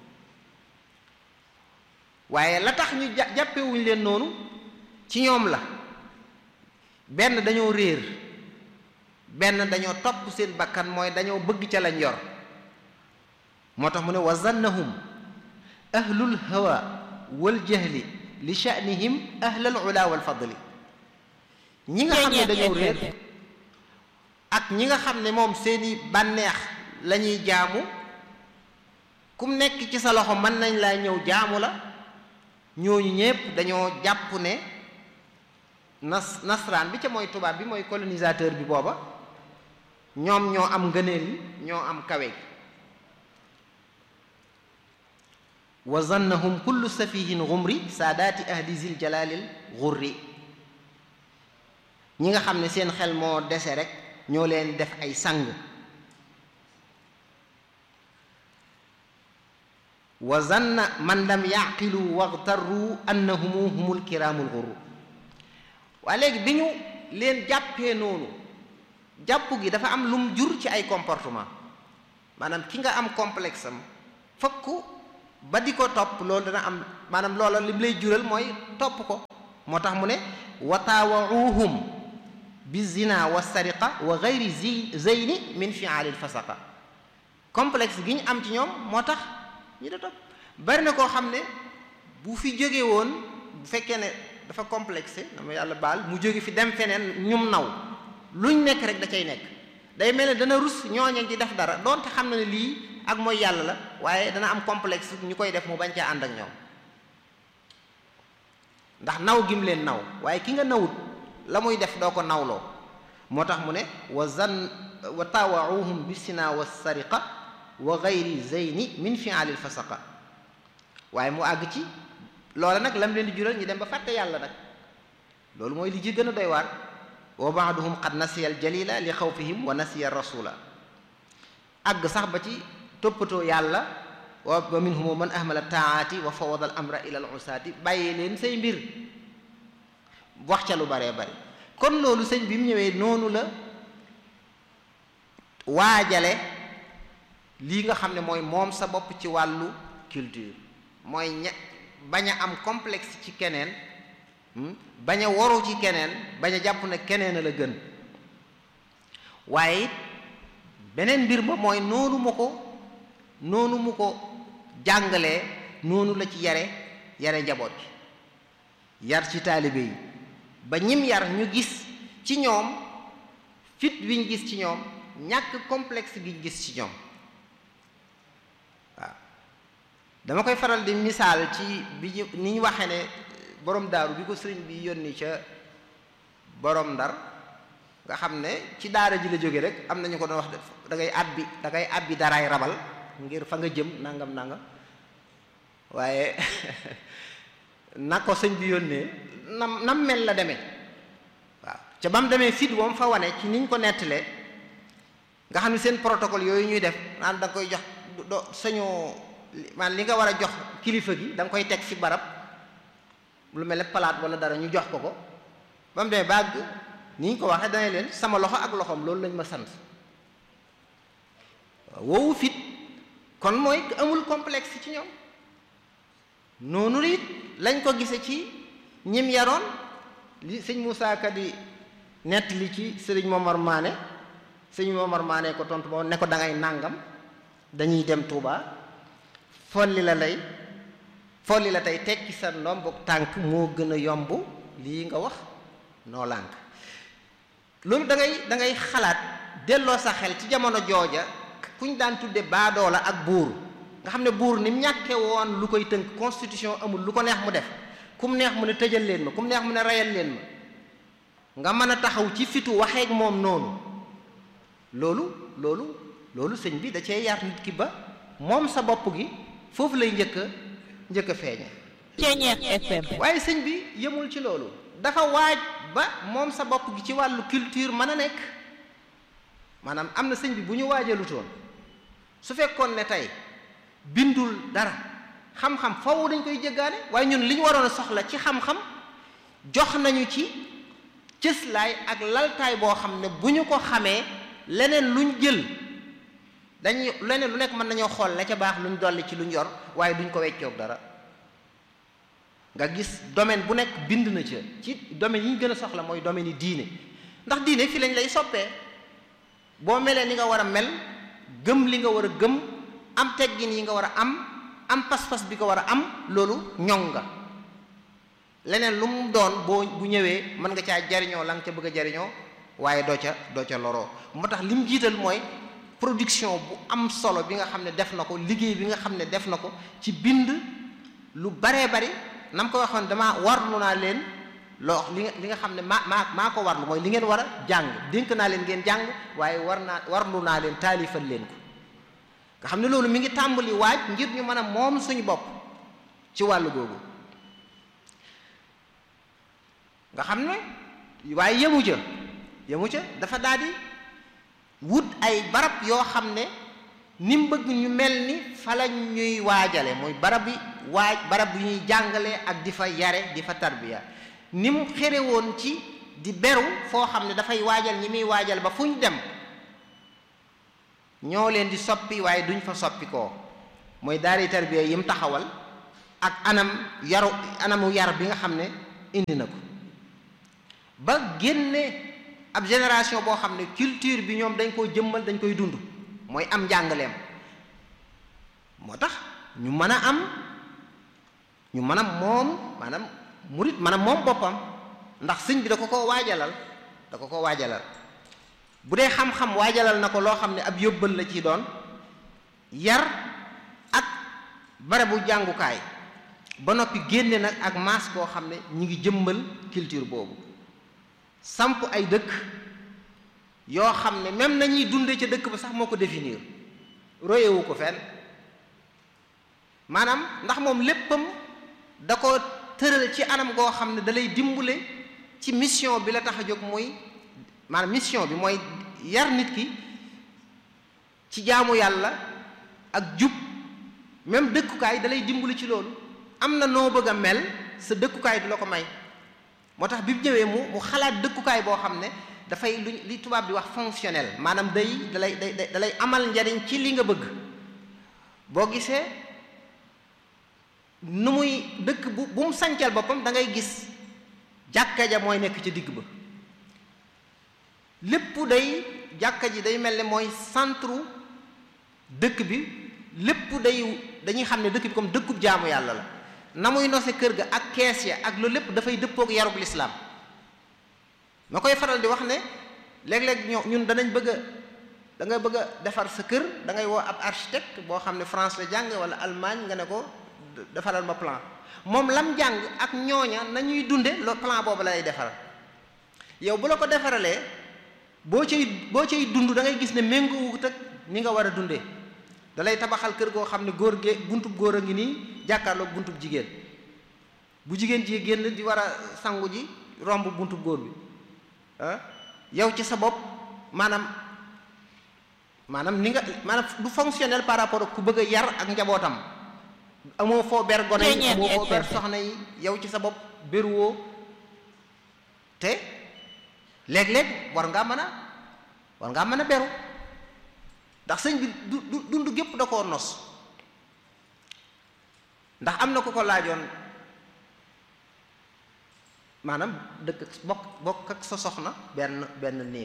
waaye la tax ñu jàppewuñ leen noonu ci ñoom la benn dañoo réer benn dañoo topp seen bakkan mooy dañoo bëgg ca lañ yor moo tax mu ne wa zannahum ahlul hawa wal jahli li sha'nihim ahlal ula wal fadli ñi nga xam ne dañoo réer ak ñi nga xam ne moom seeni bànneex la ñuy jaamu kum nekk ci sa loxo mën nañ laa ñëw jaamu la ñooñu ñépp dañoo jàpp ne nas nasraan bi ca mooy tubaab bi mooy colonisateur bi booba ñoom ñoo am ngëneel yi ñoo am kawe gi wa zannahum kullu safihin xumri saadaati ahli zil jalalil xurri ñi nga xam ne seen xel moo dese rek ñoo leen def ay sang wa zanna man lam yaqilu waxtarru annahumu humul kiraamul xurru waa léegi bi ñu leen jàppee noonu jàpp gi dafa am lum jur ci ay comportement maanaam ki nga am complexe am fokk ba di ko topp loolu dana am maanaam loola lim lay jural mooy topp ko moo tax mu ne wa taawauhum bi zina wa sariqa wa gayri zi zeyni min fiaalil fasaqa complexe gi ñu am ci ñoom moo tax ñi da topp bari na koo xam ne bu fi jóge woon bu fekkee ne dafa complexé dama yàlla baal mu jóge fi dem feneen ñum naw luñ nekk rek da cay nekk day mel ne dana rus ñooña ci def dara doonte xam na ne lii ak mooy yàlla la waaye dana am complexe ñu koy def mu bañ caa ànd ak ñoom ndax naw gim leen naw waaye ki nga nawut la muy def doo ko nawloo moo tax mu ne wa zan wa taawauhum bisina wa sariqa wa gayri zeyni min fialil fasaqa waaye mu àgg ci loola nag lam leen di jural ñu dem ba fàtte yàlla nag loolu mooy li ji gën a doy waar wa baaduhum qad nasiya al jalila li xawfihim wa nasiya rasula àgg sax ba ci toppatoo yàlla wa minhum man ahmala taati wa fawada al amra ila al usaati bàyyi leen say mbir wax ca lu baree bari kon loolu sëñ bi mu ñëwee noonu la waajale lii nga xam ne mooy moom sa bopp ci wàllu culture mooy ña bañ a am complexe ci keneen bañ a waru ci keneen bañ a jàpp ne keneen a la gën waaye it beneen mbir ma mooy noonu mu ko noonu mu ko jàngalee noonu la ci yare yare njaboot gi yar ci taalibe yi ba ñim yar ñu gis ci ñoom fit wiñ gis ci ñoom ñàkk complexe giñ gis ci ñoom waaw dama koy faral di misaal ci bi ñu ni ñu waxee ne borom daaru bi ko sëriñ bi yónni ca borom ndar nga xam ne ci daara ji la jóge rek am nañu ko doon wax da ngay àbbi da ngay àbbi daraay rabal ngir fa nga jëm nangam nangam waaye na ko sëñ bi yónnee nam nam mel la demee waaw ca ba mu demee fit woom fa wane ci niñ ko nettalee nga xam ne seen protocole yooyu ñuy def naan da nga koy jox do sañoo man li nga war a jox kilifa gi da nga koy teg fi barab lu mel ne palaat wala dara ñu jox ko ko ba mu demee bàgg ni ñu ko waxee dana leen sama loxo ak loxoom loolu lañ ma sant woowu fit kon mooy amul complexe ci ñoom noonu it lañ ko gise ci ñim yaroon li sëñ Moussa Ka di nett li ci sëriñ Momar Maane sëñ Momar Maane ko tontu moo ne ko da ngay nàngam dañuy dem Touba folli la lay folli la tey tekki sa ndombuk tànk moo gën a yomb lii nga wax noo lànk loolu da ngay da ngay xalaat delloo sa xel ci jamono jooja kuñ daan tudde baadoola ak buur nga xam ne buur ni mu ñàkke woon lu koy tënk constitution amul lu ko neex mu def kum neex mu ne tëjal leen ma kum neex mu ne reyal leen ma nga mën a taxaw ci fitu waxeek moom noonu loolu loolu loolu sëñ bi da cee yar nit ki ba moom sa bopp gi foofu lay njëkk a njëkk a feeñe Ceeñeex FM waaye sëñ bi yemul ci loolu dafa waaj ba moom sa bopp gi ci wàllu culture mën a nekk maanaam am na sëñ bi bu ñu waajalutoon su fekkoon ne tey bindul dara xam-xam foofu dañ koy jéggaane waaye ñun li ñu waroon a soxla ci xam-xam jox nañu ci cëslaay ak laltaay boo xam ne bu ñu ko xamee leneen luñ jël dañuy leneen lu nekk mën nañoo xool la ca baax luñ dolli ci luñ yor waaye duñ ko weccoog dara nga gis domaine bu nekk bind na ca ci domaine yi ñu gën a soxla mooy domaine yi diine ndax diine fi lañ lay soppee boo melee ni nga war a mel gëm li nga war a gëm am teggin yi nga war a am am pas-pas bi ko war a am loolu ñoŋ nga leneen lu mu doon boo bu ñëwee mën nga caa jariñoo la nga ca bëgg a jariñoo waaye doo ca doo ca loroo moo tax li mu jiital mooy production bu am solo bi nga xam ne def na ko liggéey bi nga xam ne def na ko ci bind lu baree bari na mu ko waxoon damaa warlu naa leen loo li nga li nga xam ne maa maa maa ko warlu mooy li ngeen war a jàng dénk naa leen ngeen jàng waaye war naa warlu naa leen taalifal leen ko nga xam ne loolu mi ngi tàmbali waaj ngir ñu mën a moom suñu bopp ci wàllu googu nga xam ne waaye yemu ca yemu ca dafa daal di wut ay barab yoo xam ne ni mu bëgg ñu mel ni fa la ñuy waajale muy barab yi waaj barab yu ñuy jàngale ak di fa yare di fa tarbiya ni mu xere woon ci di beru foo xam ne dafay waajal ñi muy waajal ba fu ñu dem ñoo leen di soppi waaye duñ fa soppi koo mooy daari tarbiya yim taxawal ak anam yaru anamu yar bi nga xam ne indi na ko ba génne ab génération boo xam ne culture bi ñoom dañ koo jëmmal dañ koy dund mooy am njàngaleem moo tax ñu mën a am ñu mën a moom maanaam murit mën a moom boppam ndax sëñ bi da ko ko waajalal da ko ko waajalal bu dee xam-xam waajalal na ko loo xam ne ab yóbbal la ci doon yar ak barabu jàngukaay ba noppi génne nag ak maas koo xam ne ñi ngi jëmmal culture boobu samp ay dëkk yoo xam ne même nañuy dunde ca dëkk ba sax moo ko définir royewu ko fenn maanaam ndax moom léppam da ko tëral ci anam goo xam ne da lay dimbale ci mission bi la tax a jóg muy maanaam mission bi mooy yar nit ki ci jaamu yàlla ak jub même dëkkukaay da lay dimbali ci loolu am na noo bëgg a mel sa dëkkukaay du la ko may moo tax bi mu ñëwee mu mu xalaat dëkkukaay boo xam ne dafay lu li tubaab di wax fonctionnel maanaam day dalay day dalay amal njariñ ci li nga bëgg boo gisee nu muy dëkk bu bu mu sancal boppam da ngay gis jàkka ja mooy nekk ci digg ba lépp day jàkka ji day mel ne mooy centre dëkk bi lépp day dañuy xam ne dëkk bi comme dëkkub jaamu yàlla la na muy nose kër ga ak kees ya ak loolu lépp dafay dëppook yarub lislaam ma koy faral di wax ne léeg-léeg ñoo ñun danañ bëgg a da nga bëgg a defar sa kër da ngay woo ab architecte boo xam ne France la jàng wala Allemagne nga ne ko defaral ma plan moom lam jàng ak ñooña nañuy dunde lo plan boobu lay defaral yow bu la ko defaralee boo cay boo cay dund da ngay gis ne méngoowut ak ni nga war a dundee da lay tabaxal kër goo xam ne góor gee buntub góor a ngi nii jàkkaarloog buntub jigéen bu jigéen ji génn di war a sangu ji romb buntub góor bi ah yow ci sa bopp maanaam maanaam ni nga maanaam du fonctionnel par rapport ak ku bëgg a yar ak njabootam amoo foo ber gone yi amoo foo ber soxna yi yow ci sa bopp beruwoo te léeg-léeg war ngaa mën a war ngaa mën a beru ndax sëñ bi du du dund gépp da koo nos ndax am na ko ko laajoon maanaam dëkk bokk bokk ak sa soxna benn benn néeg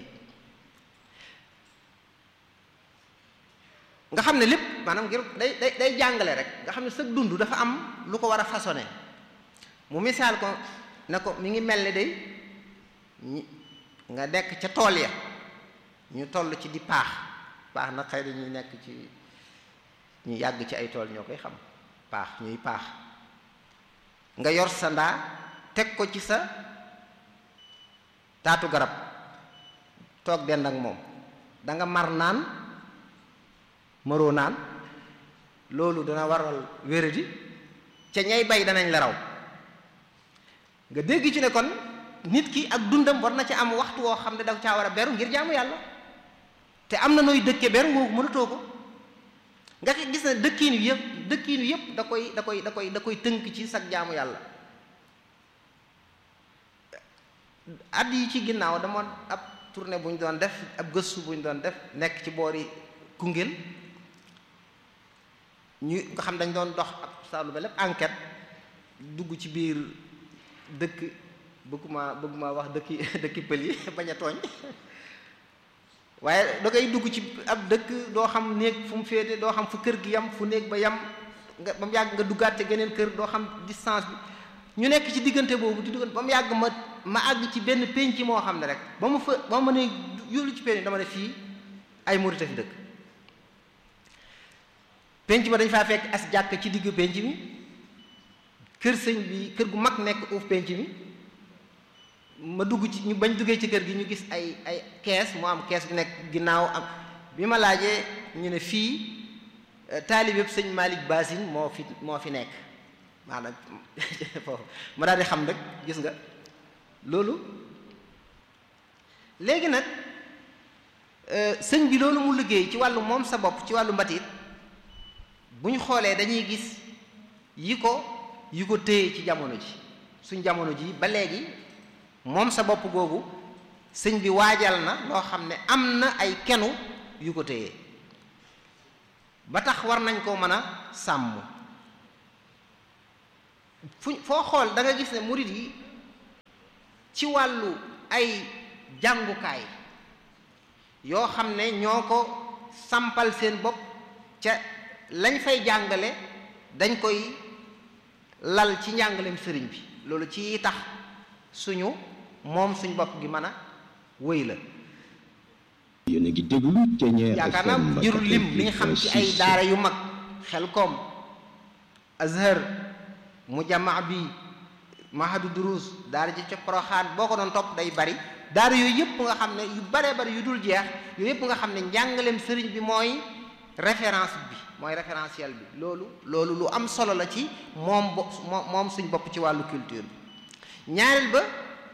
nga xam ne lépp maanaam ngir day day day jàngale rek nga xam ne sa dund dafa am lu ko war a façonné mu misaal ko ne ko mi ngi mel ni day ñi nga nekk ca tool ya ñu toll ci di paax paax nag xëy na ñuy nekk ci ñu yàgg ci ay tool ñoo koy xam paax ñuy paax nga yor sa ndaa teg ko ci sa taatu garab toog dend ak moom da nga mar naan maroo naan loolu dana waral wéradi ca ñay bay danañ la raw nga dégg ci ne kon nit ki ak dundam war na ci am waxtu woo xam ne da caa war a beru ngir jaamu yàlla te am na nooy dëkke beru woowu mënatoo ko nga gis ne dëkkiin wi yëpp dëkkiin wi yëpp da koy da koy da koy da koy tënk ci sag jaamu yàlla at yi ci ginnaaw dama ab tournée bu ñu doon def ab gëstu bu ñu doon def nekk ci boori Koungheul ñu nga xam dañ doon dox ab saalu ba lépp enquête dugg ci biir dëkk bëgguma bëgguma wax dëkki dëkki pël yi bañ a tooñ waaye da ngay dugg ci ab dëkk doo xam néeg fu mu féete doo xam fu kër gi yam fu néeg ba yam nga ba mu yàgg nga duggaat ci geneen kër doo xam distance bi ñu nekk ci diggante boobu di diggante ba mu yàgg ma ma àgg ci benn pénc moo xam ne rek ba mu fa ba ma ne yóolu ci pénc dama ne fii ay murit a fi dëkk pénc ma dañ faa fekk as jàkk ci digg pénc mi kër sëñ bi kër gu mag nekk uuf pénc mi ma dugg ci ñu bañ duggee ci kër gi ñu gis ay ay kees mu am kees gu nekk ginnaaw am bi ma laajee ñu ne fii taalibeb sëñ Malick Basine moo fi moo fi nekk maanaam foofu ma daal di xam rek gis nga loolu léegi nag sëñ bi loolu mu liggéey ci wàllu moom sa bopp ci wàllu mbatit bu ñu xoolee dañuy gis yi ko yi ko téye ci jamono ji suñ jamono ji ba léegi moom sa bopp googu sëñ bi waajal na loo xam ne am na ay kenu yu ko téye ba tax war nañ koo mën a sàmm fu foo xool da nga gis ne murit yi ci wàllu ay jàngukaay yoo xam ne ñoo ko sampal seen bopp ca lañ fay jàngale dañ koy lal ci njàngaleem sëriñ bi loolu ci tax suñu moom suñ bopp gi mën a wëy la yéen a ngi déglu Thiéniere yaakaar naa FM jërul lim li nga xam ci ay daara yu mag xel koom azhar mujamaa bi mahadu durus daara ji ca poroxaan boo ko doon topp day bari daara yooyu yëpp nga xam ne yu baree bari yu dul jeex yooyu yëpp nga xam ne njàngaleem sëriñ bi mooy référence bi mooy référentiel bi loolu loolu lu am solo la ci moom bo moom suñ bopp ci wàllu culture bi ñaareel ba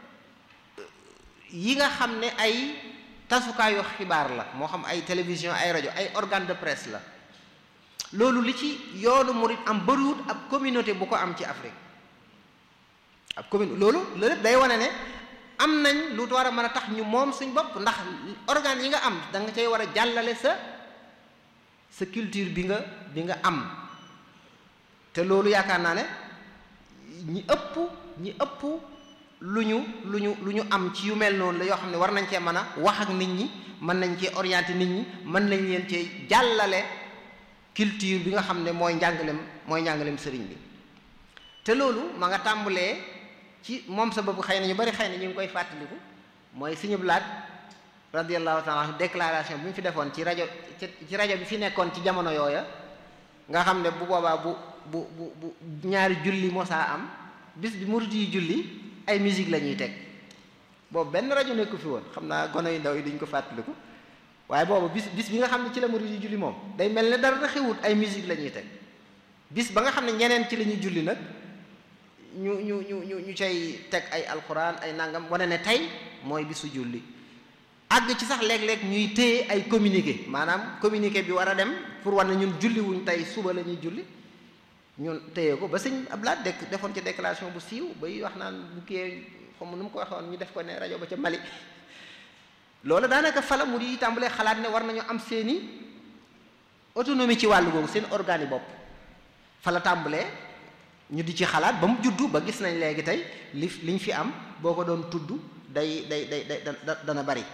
yi nga xam ne ay tasukaayu xibaar la moo xam ay télévision ay rajo ay organe de presse la loolu li ci yoonu murit am bëriwut ab communauté bu ko am ci Afrique ab commune loolu loolu lépp day wane ne am nañ lu war a mën a tax ñu moom suñ bopp ndax organes yi nga am da nga cay war a jàllale sa sa culture bi nga bi nga am te loolu yaakaar naa ne ñi ëpp ñi ëpp lu ñu lu ñu lu ñu am ci yu mel noonu la yoo xam ne war nañ cee mën a wax ak nit ñi mën nañ cee orienter nit ñi mën nañ leen cee jàllale culture bi nga xam ne mooy njàngalem mooy njàngalem sëriñ bi te loolu ma nga tàmbalee ci moom sa bopp xëy na ñu bari xëy na ñu ngi koy fàttaliku mooy Sëriñ Blaat radiyallahu taala anhu déclaration bi mu fi defoon ci rajo ci rajo bi fi nekkoon ci jamono yooya nga xam ne bu boobaa bu bu bu bu ñaari julli mosaa am bis bi murid yi julli ay musique la ñuy teg boobu benn rajo nekku fi woon xam naa gone yu ndaw yi duñ ko fàttaliku waaye boobu bis bis bi nga xam ne ci la murid yi julli moom day mel ne dara xewut ay musique la ñuy teg bis ba nga xam ne ñeneen ci la ñuy julli nag ñu ñu ñu ñu ñu cay teg ay alquran ay nangam wane ne tey mooy bisu julli àgg ci sax léeg-léeg ñuy téye ay communiqué maanaam communiqué bi war a dem pour war na ñun julli wuñ tey suba la ñuy julli ñun téye ko ba sëñ Ablaat dekk defoon ci déclaration bu siiw bay wax naan bu kii xam nu mu ko waxoon ñu def ko ne rajo ba ca Mali loolu daanaka fala mu di tàmbalee xalaat ne war nañu am seeni autonomie ci wàllu googu seen organe yi bopp fala tàmbalee ñu di ci xalaat ba mu juddu ba gis nañ léegi tey li liñ fi am boo ko doon tudd day day day day dana bari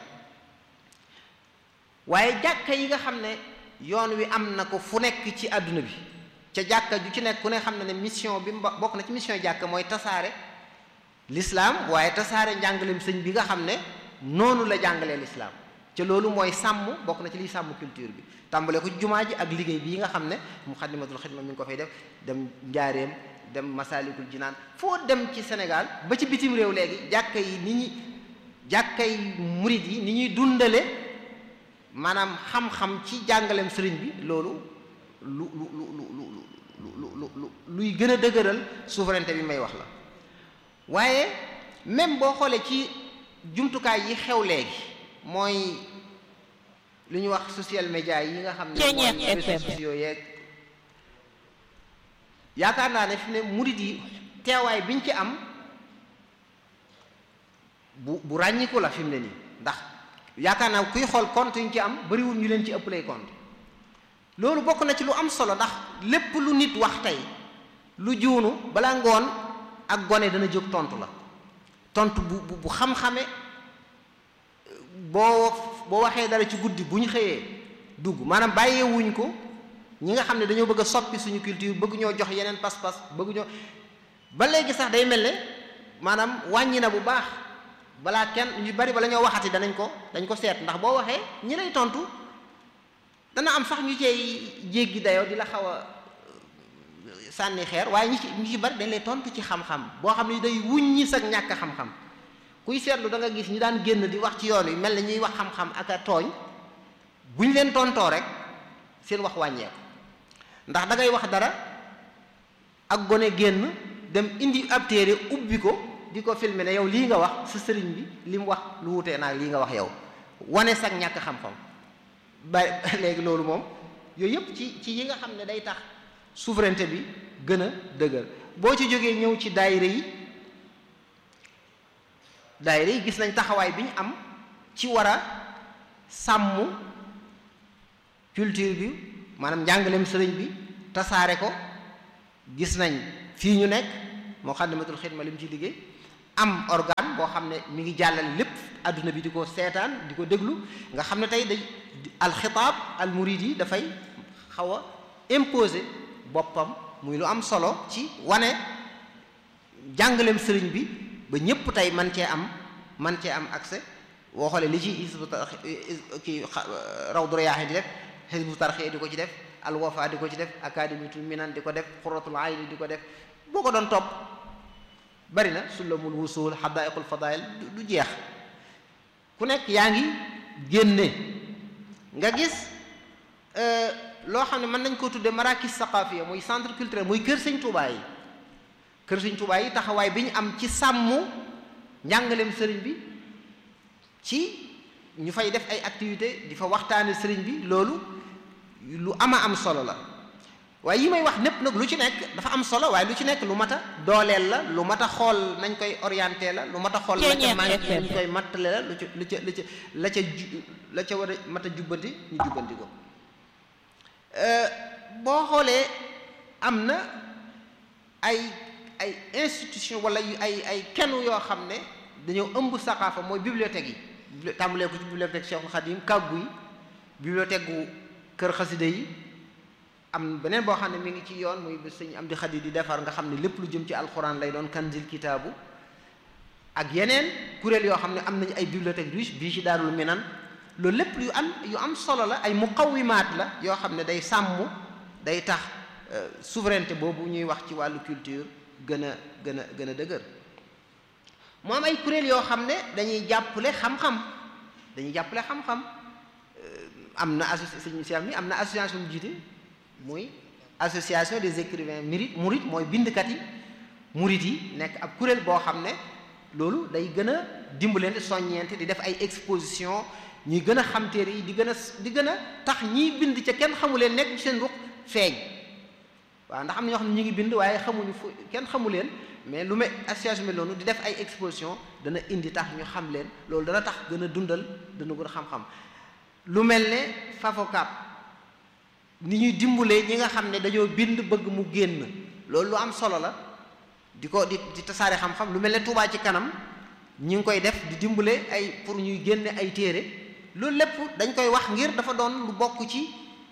waaye jàkka yi nga xam ne yoon wi am na ko fu nekk ci àdduna bi ca jàkka ju ci nekk ku ne xam ne ne mission bi bokk na ci mission jàkka mooy tasaare l'islam waaye tasaare njàngaleem sëñ bi nga xam ne noonu la jàngalee l'islam ca loolu mooy sàmm bokk na ci liy sàmm culture bi tàmbale ko jumaa ji ak liggéey bii nga xam ne muxaddamatul xidma mi ngi ko fay def dem njaareem dem masalikul jinaan foo dem ci Sénégal ba ci bitim réew léegi jàkka yi ni ñi jàkka yi murit yi ni ñuy dundale maanaam xam-xam ci jàngaleem sëriñ bi loolu lu lu lu lu lu lu luy gën a dëgëral souveraineté bi may wax la waaye même boo xoolee ci jumtukaay yi xew léegi mooy lu ñuy wax social media yi nga xam ne mooy réseaux sociaux yeeg yaakaar naa ne fi ne murit yi teewaay biñ ci am bu bu ràññiku la fi mu ne nii ndax yaakaar naa kuy xool compte yi ñu ci am bariwul ñu leen ci ëpp lay compte loolu bokk na ci lu am solo ndax lépp lu nit wax tey lu juunu balaa ngoon ak gone dana jóg tontu la tontu bu bu xam-xame boo boo waxee dara ci guddi bu ñu xëyee dugg maanaam bàyyeewuñ ko ñi nga xam ne dañoo bëgg a soppi suñu culture bëgg ñoo jox yeneen pas-pas bëgg ñoo ba léegi sax day mel ne maanaam wàññi na bu baax balaa kenn ñu bari bala ñoo waxati danañ ko dañ ko seet ndax boo waxee ñi lay tontu dana am sax ñu cey jéggi dayoo di la xaw a sànni xeer waaye ñi ci ñu ci bari dañ lay tontu ci xam-xam boo xam ne day wuññi sag ñàkk xam-xam kuy seetlu da nga gis ñi daan génn di wax ci yoon wi mel na ñuy wax xam-xam ak a tooñ bu ñu leen tontoo rek seen wax wàññeeku ndax da ngay wax dara ak gone génn dem indi ab téere ubbi ko di ko filmer ne yow lii nga wax sa sëriñ bi li mu wax lu wutee naag lii nga wax yow wane sag ñàkk xam-xam ba léegi loolu moom yooyu yëpp ci ci yi nga xam ne day tax souveraineté bi gën a dëgër boo ci jógee ñëw ci daayira yi daayira yi gis nañ taxawaay bi ñu am ci war a sàmm culture bi maanaam njàngaleem sëriñ bi tasaare ko gis nañ fii ñu nekk Muxaddamatul Xidma li mu ci liggéey am organe boo xam ne mi ngi jàllale lépp adduna bi di ko seetaan di ko déglu nga xam ne tey day alxitaab al murid yi dafay xaw a imposer boppam muy lu am solo ci wane jàngaleem sëriñ bi ba ñépp tey man cee am man cee am accès boo xoolee li ci Hizbu Tarqiyyah kii Rawdu Rayaahiin di def Hizbu Tarqiyyah di ko ci def Al Wafa di ko ci def Akaadimiyatul Minan di ko def Qurratul Ayni di ko def boo ko doon topp bari na Sulamul Wusul Hadaa'iqul Fadaa'il du jeex ku nekk yaa ngi génne nga gis loo xam ne mën nañ koo tuddee marakis saqaafiya muy centre culturel muy kër sëñ Tuubaa yi kër sëñ Tuubaa yi taxawaay bi ñu am ci sàmm njàngaleem sëriñ bi ci ñu fay def ay activité di fa waxtaane sëriñ bi loolu lu ama am solo la waaye yi may wax népp nag lu ci nekk dafa am solo waaye lu ci nekk lu mat a dooleel la lu mat a xool nañ koy orienté la lu mat a xool la ca manqué ñu koy mattale la lu ca lu ca lu ca la ca ju la ca war a mat a jubbanti ñu jubbanti ko boo xoolee am na ay ay institution wala yu ay ay kenn yoo xam ne dañoo ëmb saqaafa mooy bibliothèque yi tàmbalee ko ci bibliothèque Cheikhul Khadim kàggu yi bibliothèque gu kër xasida yi am beneen boo xam ne mi ngi ci yoon muy sëñ am di xadi di defar nga xam ne lépp lu jëm ci alxuraan lay doon kanzil kitaabu ak yeneen kuréel yoo xam ne am nañu ay bibliothèque riche bii ci daarul minan loolu lépp yu am yu am solo la ay muqawimaat la yoo xam ne day sàmm day tax souveraineté boobu ñuy wax ci wàllu culture gën a gën a gën a dëgër mu am ay kuréel yoo xam ne dañuy jàppale xam-xam dañuy jàppale xam-xam am na association mi am na association bu jiite muy association des écrivains murit murit mooy bindkat yi murit yi nekk ab kuréel boo xam ne loolu day gën a dimbalante soññeente di def ay exposition ñuy gën a xam téere yi di gën a di gën a tax ñiy bind ca kenn xamu leen nekk ci seen ruq feeñ waaw ndax am na ñoo xam ne ñu ngi bind waaye xamuñu fu kenn xamu leen mais lu mel association bi loolu di def ay exposition dana indi tax ñu xam leen loolu dana tax gën a dundal dana gën a xam-xam lu mel ne Fafocap ni ñuy dimbalee ñi nga xam ne dañoo bind bëgg mu génn loolu lu am solo la di ko di di tasaare xam-xam lu mel ne Touba ci kanam ñi ngi koy def di dimbale ay pour ñuy génne ay téere loolu lépp dañ koy wax ngir dafa doon lu bokk ci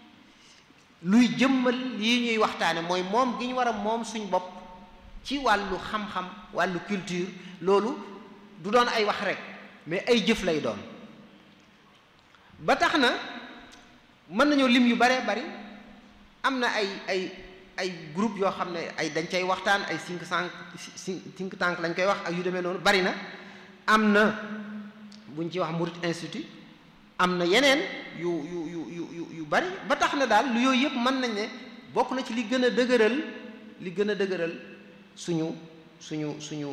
luy jëmmal yi ñuy waxtaane mooy moom gi ñu war a moom suñ bopp ci wàllu xam-xam wàllu culture loolu du doon ay wax rek mais ay jëf lay doon ba tax na mën nañoo lim yu baree bari am na ay ay ay groupe yoo xam ne ay dañ cay waxtaan ay think tank think tank lañ koy wax ak yu demee noonu bari na am na buñ ci wax Murid Institute am na yeneen yu yu yu yu yu bari ba tax na daal lu yooyu yëpp mën nañ ne bokk na ci li gën a dëgëral li gën a dëgëral suñu suñu suñu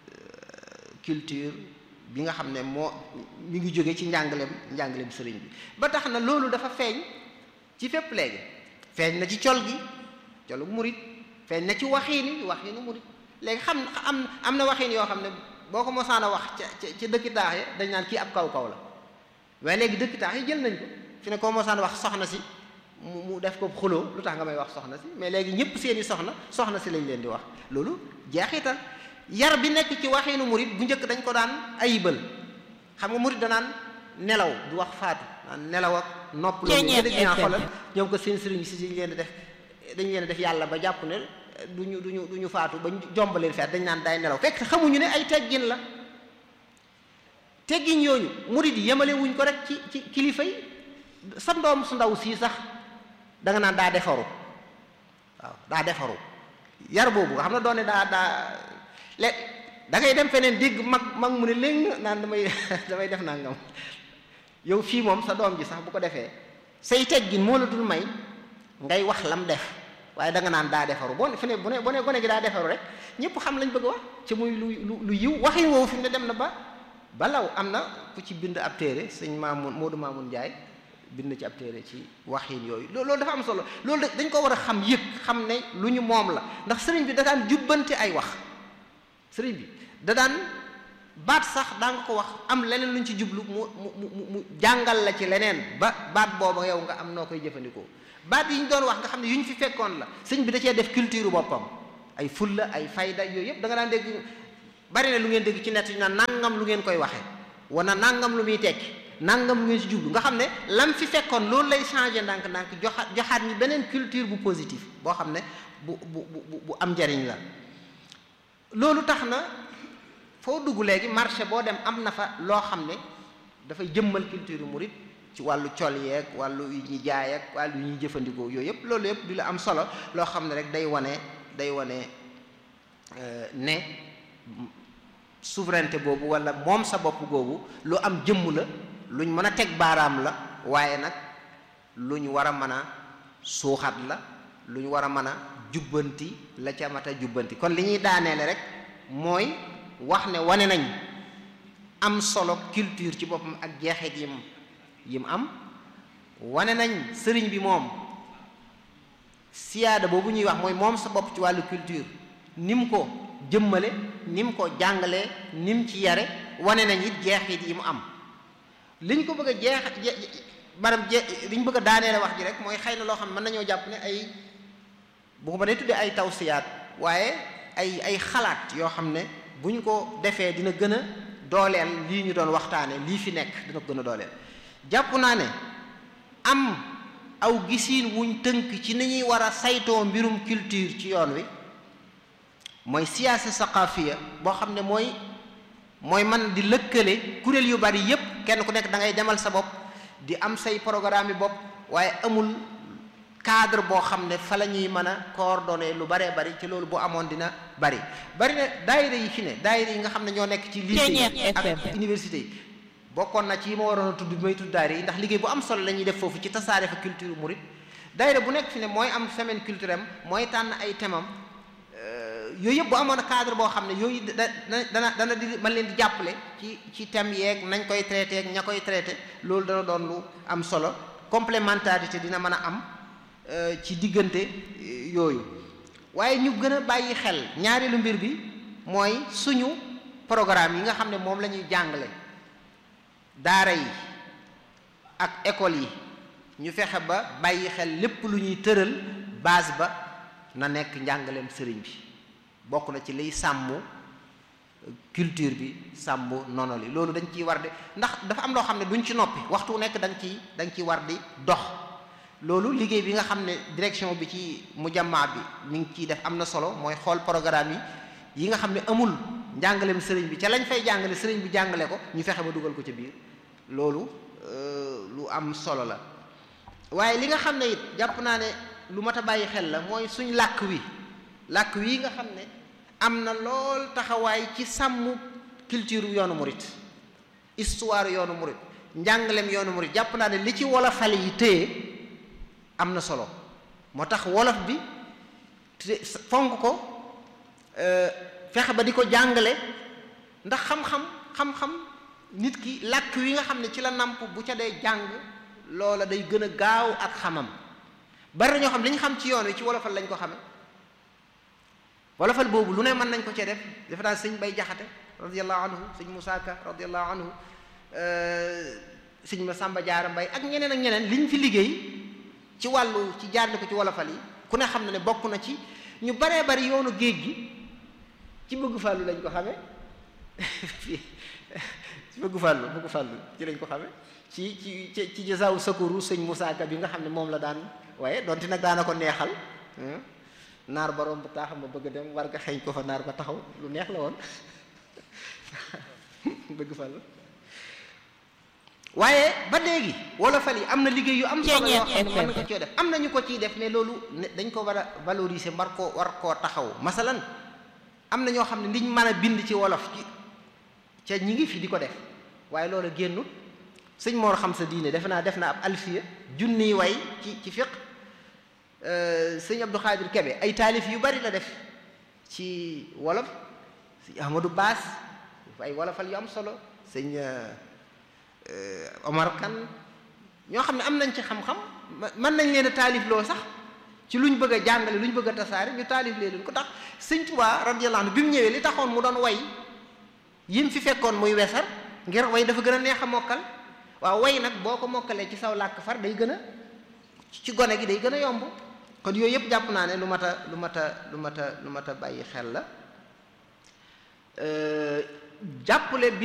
culture bi nga xam ne moo mi ngi jóge ci njàngaleem njàngaleem sëriñ bi ba tax na loolu dafa feeñ ci fépp léegi feeñ na ci col gi colu murit feeñ na ci waxiini waxiinu murit léegi xam am am na waxiin yoo xam ne boo ko mosaan a wax ca ca dëkki taax yi dañ naan kii ab kaw kaw la waaye léegi dëkki taax yi jël nañ ko fi ne koo mosaan wax soxna si mu mu def ko xuloo lu tax nga may wax soxna si mais léegi ñëpp seeni soxna soxna si lañ leen di wax loolu jeexital yar bi nekk ci waxiinu murit bu njëkk dañ ko daan ayibal xam nga murit danaan nelaw du wax faatu naan nelaw ak nopp loolu dëgg naa xoolal ñoom ko seen sëriñ si dañ leen di def dañ leen def yàlla ba jàpp ne duñu duñu du ñu faatu ba jombaleen feet dañ naan day nelaw fekk xamuñu ne ay teggin la teggin yooyu murit yi yemale wuñ ko rek ci ci kilifa yi sa ndoom su ndaw sii sax da nga naan daa defaru waaw daa defaru yar boobu nga xam ne doone daa daa le da ngay dem feneen dégg mag mag mu ne léegi naan damay damay def nangam yow fii moom sa doom ji sax bu ko defee say teggin moo la dul may ngay wax lam def waaye da nga naan daa defaru boo fi ne bu ne bu ne gone gi daa defaru rek ñëpp xam lañ bëgg wax ci muy lu lu lu yiw waxin woowu fi mu ne dem na ba balaw am na ku ci bind ab téere sëñ Maamun Moodu Maamun Njaay bind ci ab téere ci waxin yooyu loolu dafa am solo loolu dañ ko war a xam yëg xam ne lu ñu moom la ndax sëriñ bi da daan jubbante ay wax sëriñ bi da daan baat sax daa nga ko wax am leneen luñ ci jublu mu mu mu mu jàngal la ci leneen ba baat booba yow nga am noo koy jëfandikoo baat yi ñu doon wax nga xam ne yu ñu fi fekkoon la sëñ bi da cee def culture boppam ay fulla ay fayda yooyu yëpp da nga daan dégg bari na lu ngeen dégg ci nett ñu naan nangam lu ngeen koy waxee wana nangam lu muy tekki nangam lu ngeen ci jublu nga xam ne lam fi fekkoon loolu lay changé ndànk-ndànk joxaat joxaat ñi beneen culture bu positif boo xam ne bu bu bu bu am njariñ la loolu tax na foo dugg léegi marché boo dem am na fa loo xam ne dafay jëmmal culture murit ci wàllu col yeeg wàllu yu ñuy jaay ak wàllu yu ñuy jëfandikoo yooyu yëpp loolu yëpp di la am solo loo xam ne rek day wane day wane ne souveraineté boobu wala moom sa bopp googu lu am jëmm la luñ mën a teg baaraam la waaye nag lu ñu war a mën a suuxat la lu ñu war a mën a jubbanti la ca mat a jubbanti kon li ñuy daaneele rek mooy wax ne wane nañ am solo culture ci boppam ak jeexit yim yim am wane nañ sëriñ bi moom siyaada boobu ñuy wax mooy moom sa bopp ci wàllu culture ni mu ko jëmmale ni mu ko jàngalee ni mu ci yare wane nañ it jeexit yi mu am liñ ko bëgg a jeex maanaam je liñ bëgg a daaneele wax ji rek mooy xëy na loo xam ne mën nañoo jàpp ne ay bu ko ma dee tuddee ay tawsiyaat waaye ay ay xalaat yoo xam ne bu ñu ko defee dina gën a dooleel lii ñu doon waxtaane lii fi nekk dina ko gën a dooleel jàpp naa ne am aw gisiin wuñ tënk ci ni ñuy war a saytoo mbirum culture ci yoon wi mooy siyaasa saqaafiya boo xam ne mooy mooy man di lëkkale kuréel yu bari yépp kenn ku nekk da ngay demal sa bopp di am say programme yi bopp waaye amul cadre boo xam ne fa la ñuy mën a coordonner lu baree bari ci loolu bu amoon dina bari bari na daayira yi fi ne daayira yi nga xam ne ñoo nekk ci lycée yi ak université yi bokkoon na ci yi ma waroon a tudd bi may tudd daayira yi ndax liggéey bu am solo la ñuy def foofu ci tasaare fa culture murit daayira bu nekk fi ne mooy am semaine culturelle mooy tànn ay thèmam yooyu yëpp bu amoon cadre boo xam ne yooyu da dana dana di man leen di jàppale ci ci thème yeeg nañ koy traité ak ña koy traité loolu dana doon lu am solo complémentarité dina mën a am ci diggante yooyu waaye ñu gën a bàyyi xel ñaareelu mbir bi mooy suñu programme yi nga xam ne moom la ñuy jàngale daara yi ak école yi ñu fexe ba bàyyi xel lépp lu ñuy tëral base ba na nekk njàngaleem sëriñ bi bokk na ci liy sàmm culture bi sàmm nono li loolu dañ ciy war di ndax dafa am loo xam ne duñ ci noppi waxtu nekk da nga ciy da nga ciy war di dox loolu liggéey bi nga xam ne direction bi ci mujammaa bi mi ngi ciy def am na solo mooy xool programme yi yi nga xam ne amul njàngaleem sëriñ bi ca lañ fay jàngale sëriñ bi jàngale ko ñu fexe ba dugal ko ca biir loolu lu am solo la waaye li nga xam ne it jàpp naa ne lu mat a bàyyi xel la mooy suñ làkk wi làkk wi nga xam ne am na lool taxawaay ci sàmm culture yoonu murit histoire yoonu murit njàngaleem yoonu murit jàpp naa ne li ci wolofal yi téye am na solo moo tax wolof bi fonk ko fexe ba di ko jàngale ndax xam-xam xam-xam nit ki làkk wi nga xam ne ci la namp bu ca dee jàng loola day gën a gaaw ak xamam bari na ñoo xam li ñu xam ci yoon wi ci wolofal lañ ko xame wolofal boobu lu ne mën nañ ko cee def dafa daan sëñ bay jaxate radiallahu anhu sëñ Musaa Ka radiallahu anhu sëñ ma Sàmba Jaara Mbay ak ñeneen ak ñeneen liñ fi liggéey ci wàllu ci jaarle ko ci wolofal yi ku ne xam na ne bokk na ci ñu baree bari yoonu géej gi ci bëgg fàllu lañ ko xame ci bëgg fàllu bëgg fàllu ci lañ ko xame ci ci ci jasaawu sakuru sëñ Musaa Ka bi nga xam ne moom la daan waaye donte nag daana ko neexal naar ba romb taaxam ma bëgg dem war nga xeeñ ko fa naar ba taxaw lu neex la woon bëgg fàllu waaye ba léegi wolofal yi am na liggéey yu am solo yoo xam ne mën na ko coo def am na ñu ko ciy def mais loolu dañ ko war a valoriser war koo war koo taxaw masalan am na ñoo xam ne liñ mën a bind ci wolof ci ca ñi ngi fi di ko def waaye loolu génnut sëñ Mor xam sa diine defe naa def na ab alfiya junniy way ci ci fiq sëñ Abdou Khadir Kebe ay taalif yu bari la def ci wolof sëñ Ahmadou Baas ay wolofal yu am solo sëñ Omar Kan ñoo xam ne am nañ ci xam-xam mën nañ leen a taalif loo sax ci luñ bëgg a jàngale luñ bëgg a tasaare ñu taalif leen ko tax sëñ Tuubaa radiyallahu anhu bi mu ñëwee li taxoon mu doon way yim fi fekkoon muy wesar ngir way dafa gën a neex a mokkal waaw way nag boo ko mokkalee ci saw làkk far day gën a ci gone gi day gën a yomb kon yooyu yëpp jàpp naa ne lu mat a lu mat a lu mat a lu mat a bàyyi xel la jàppale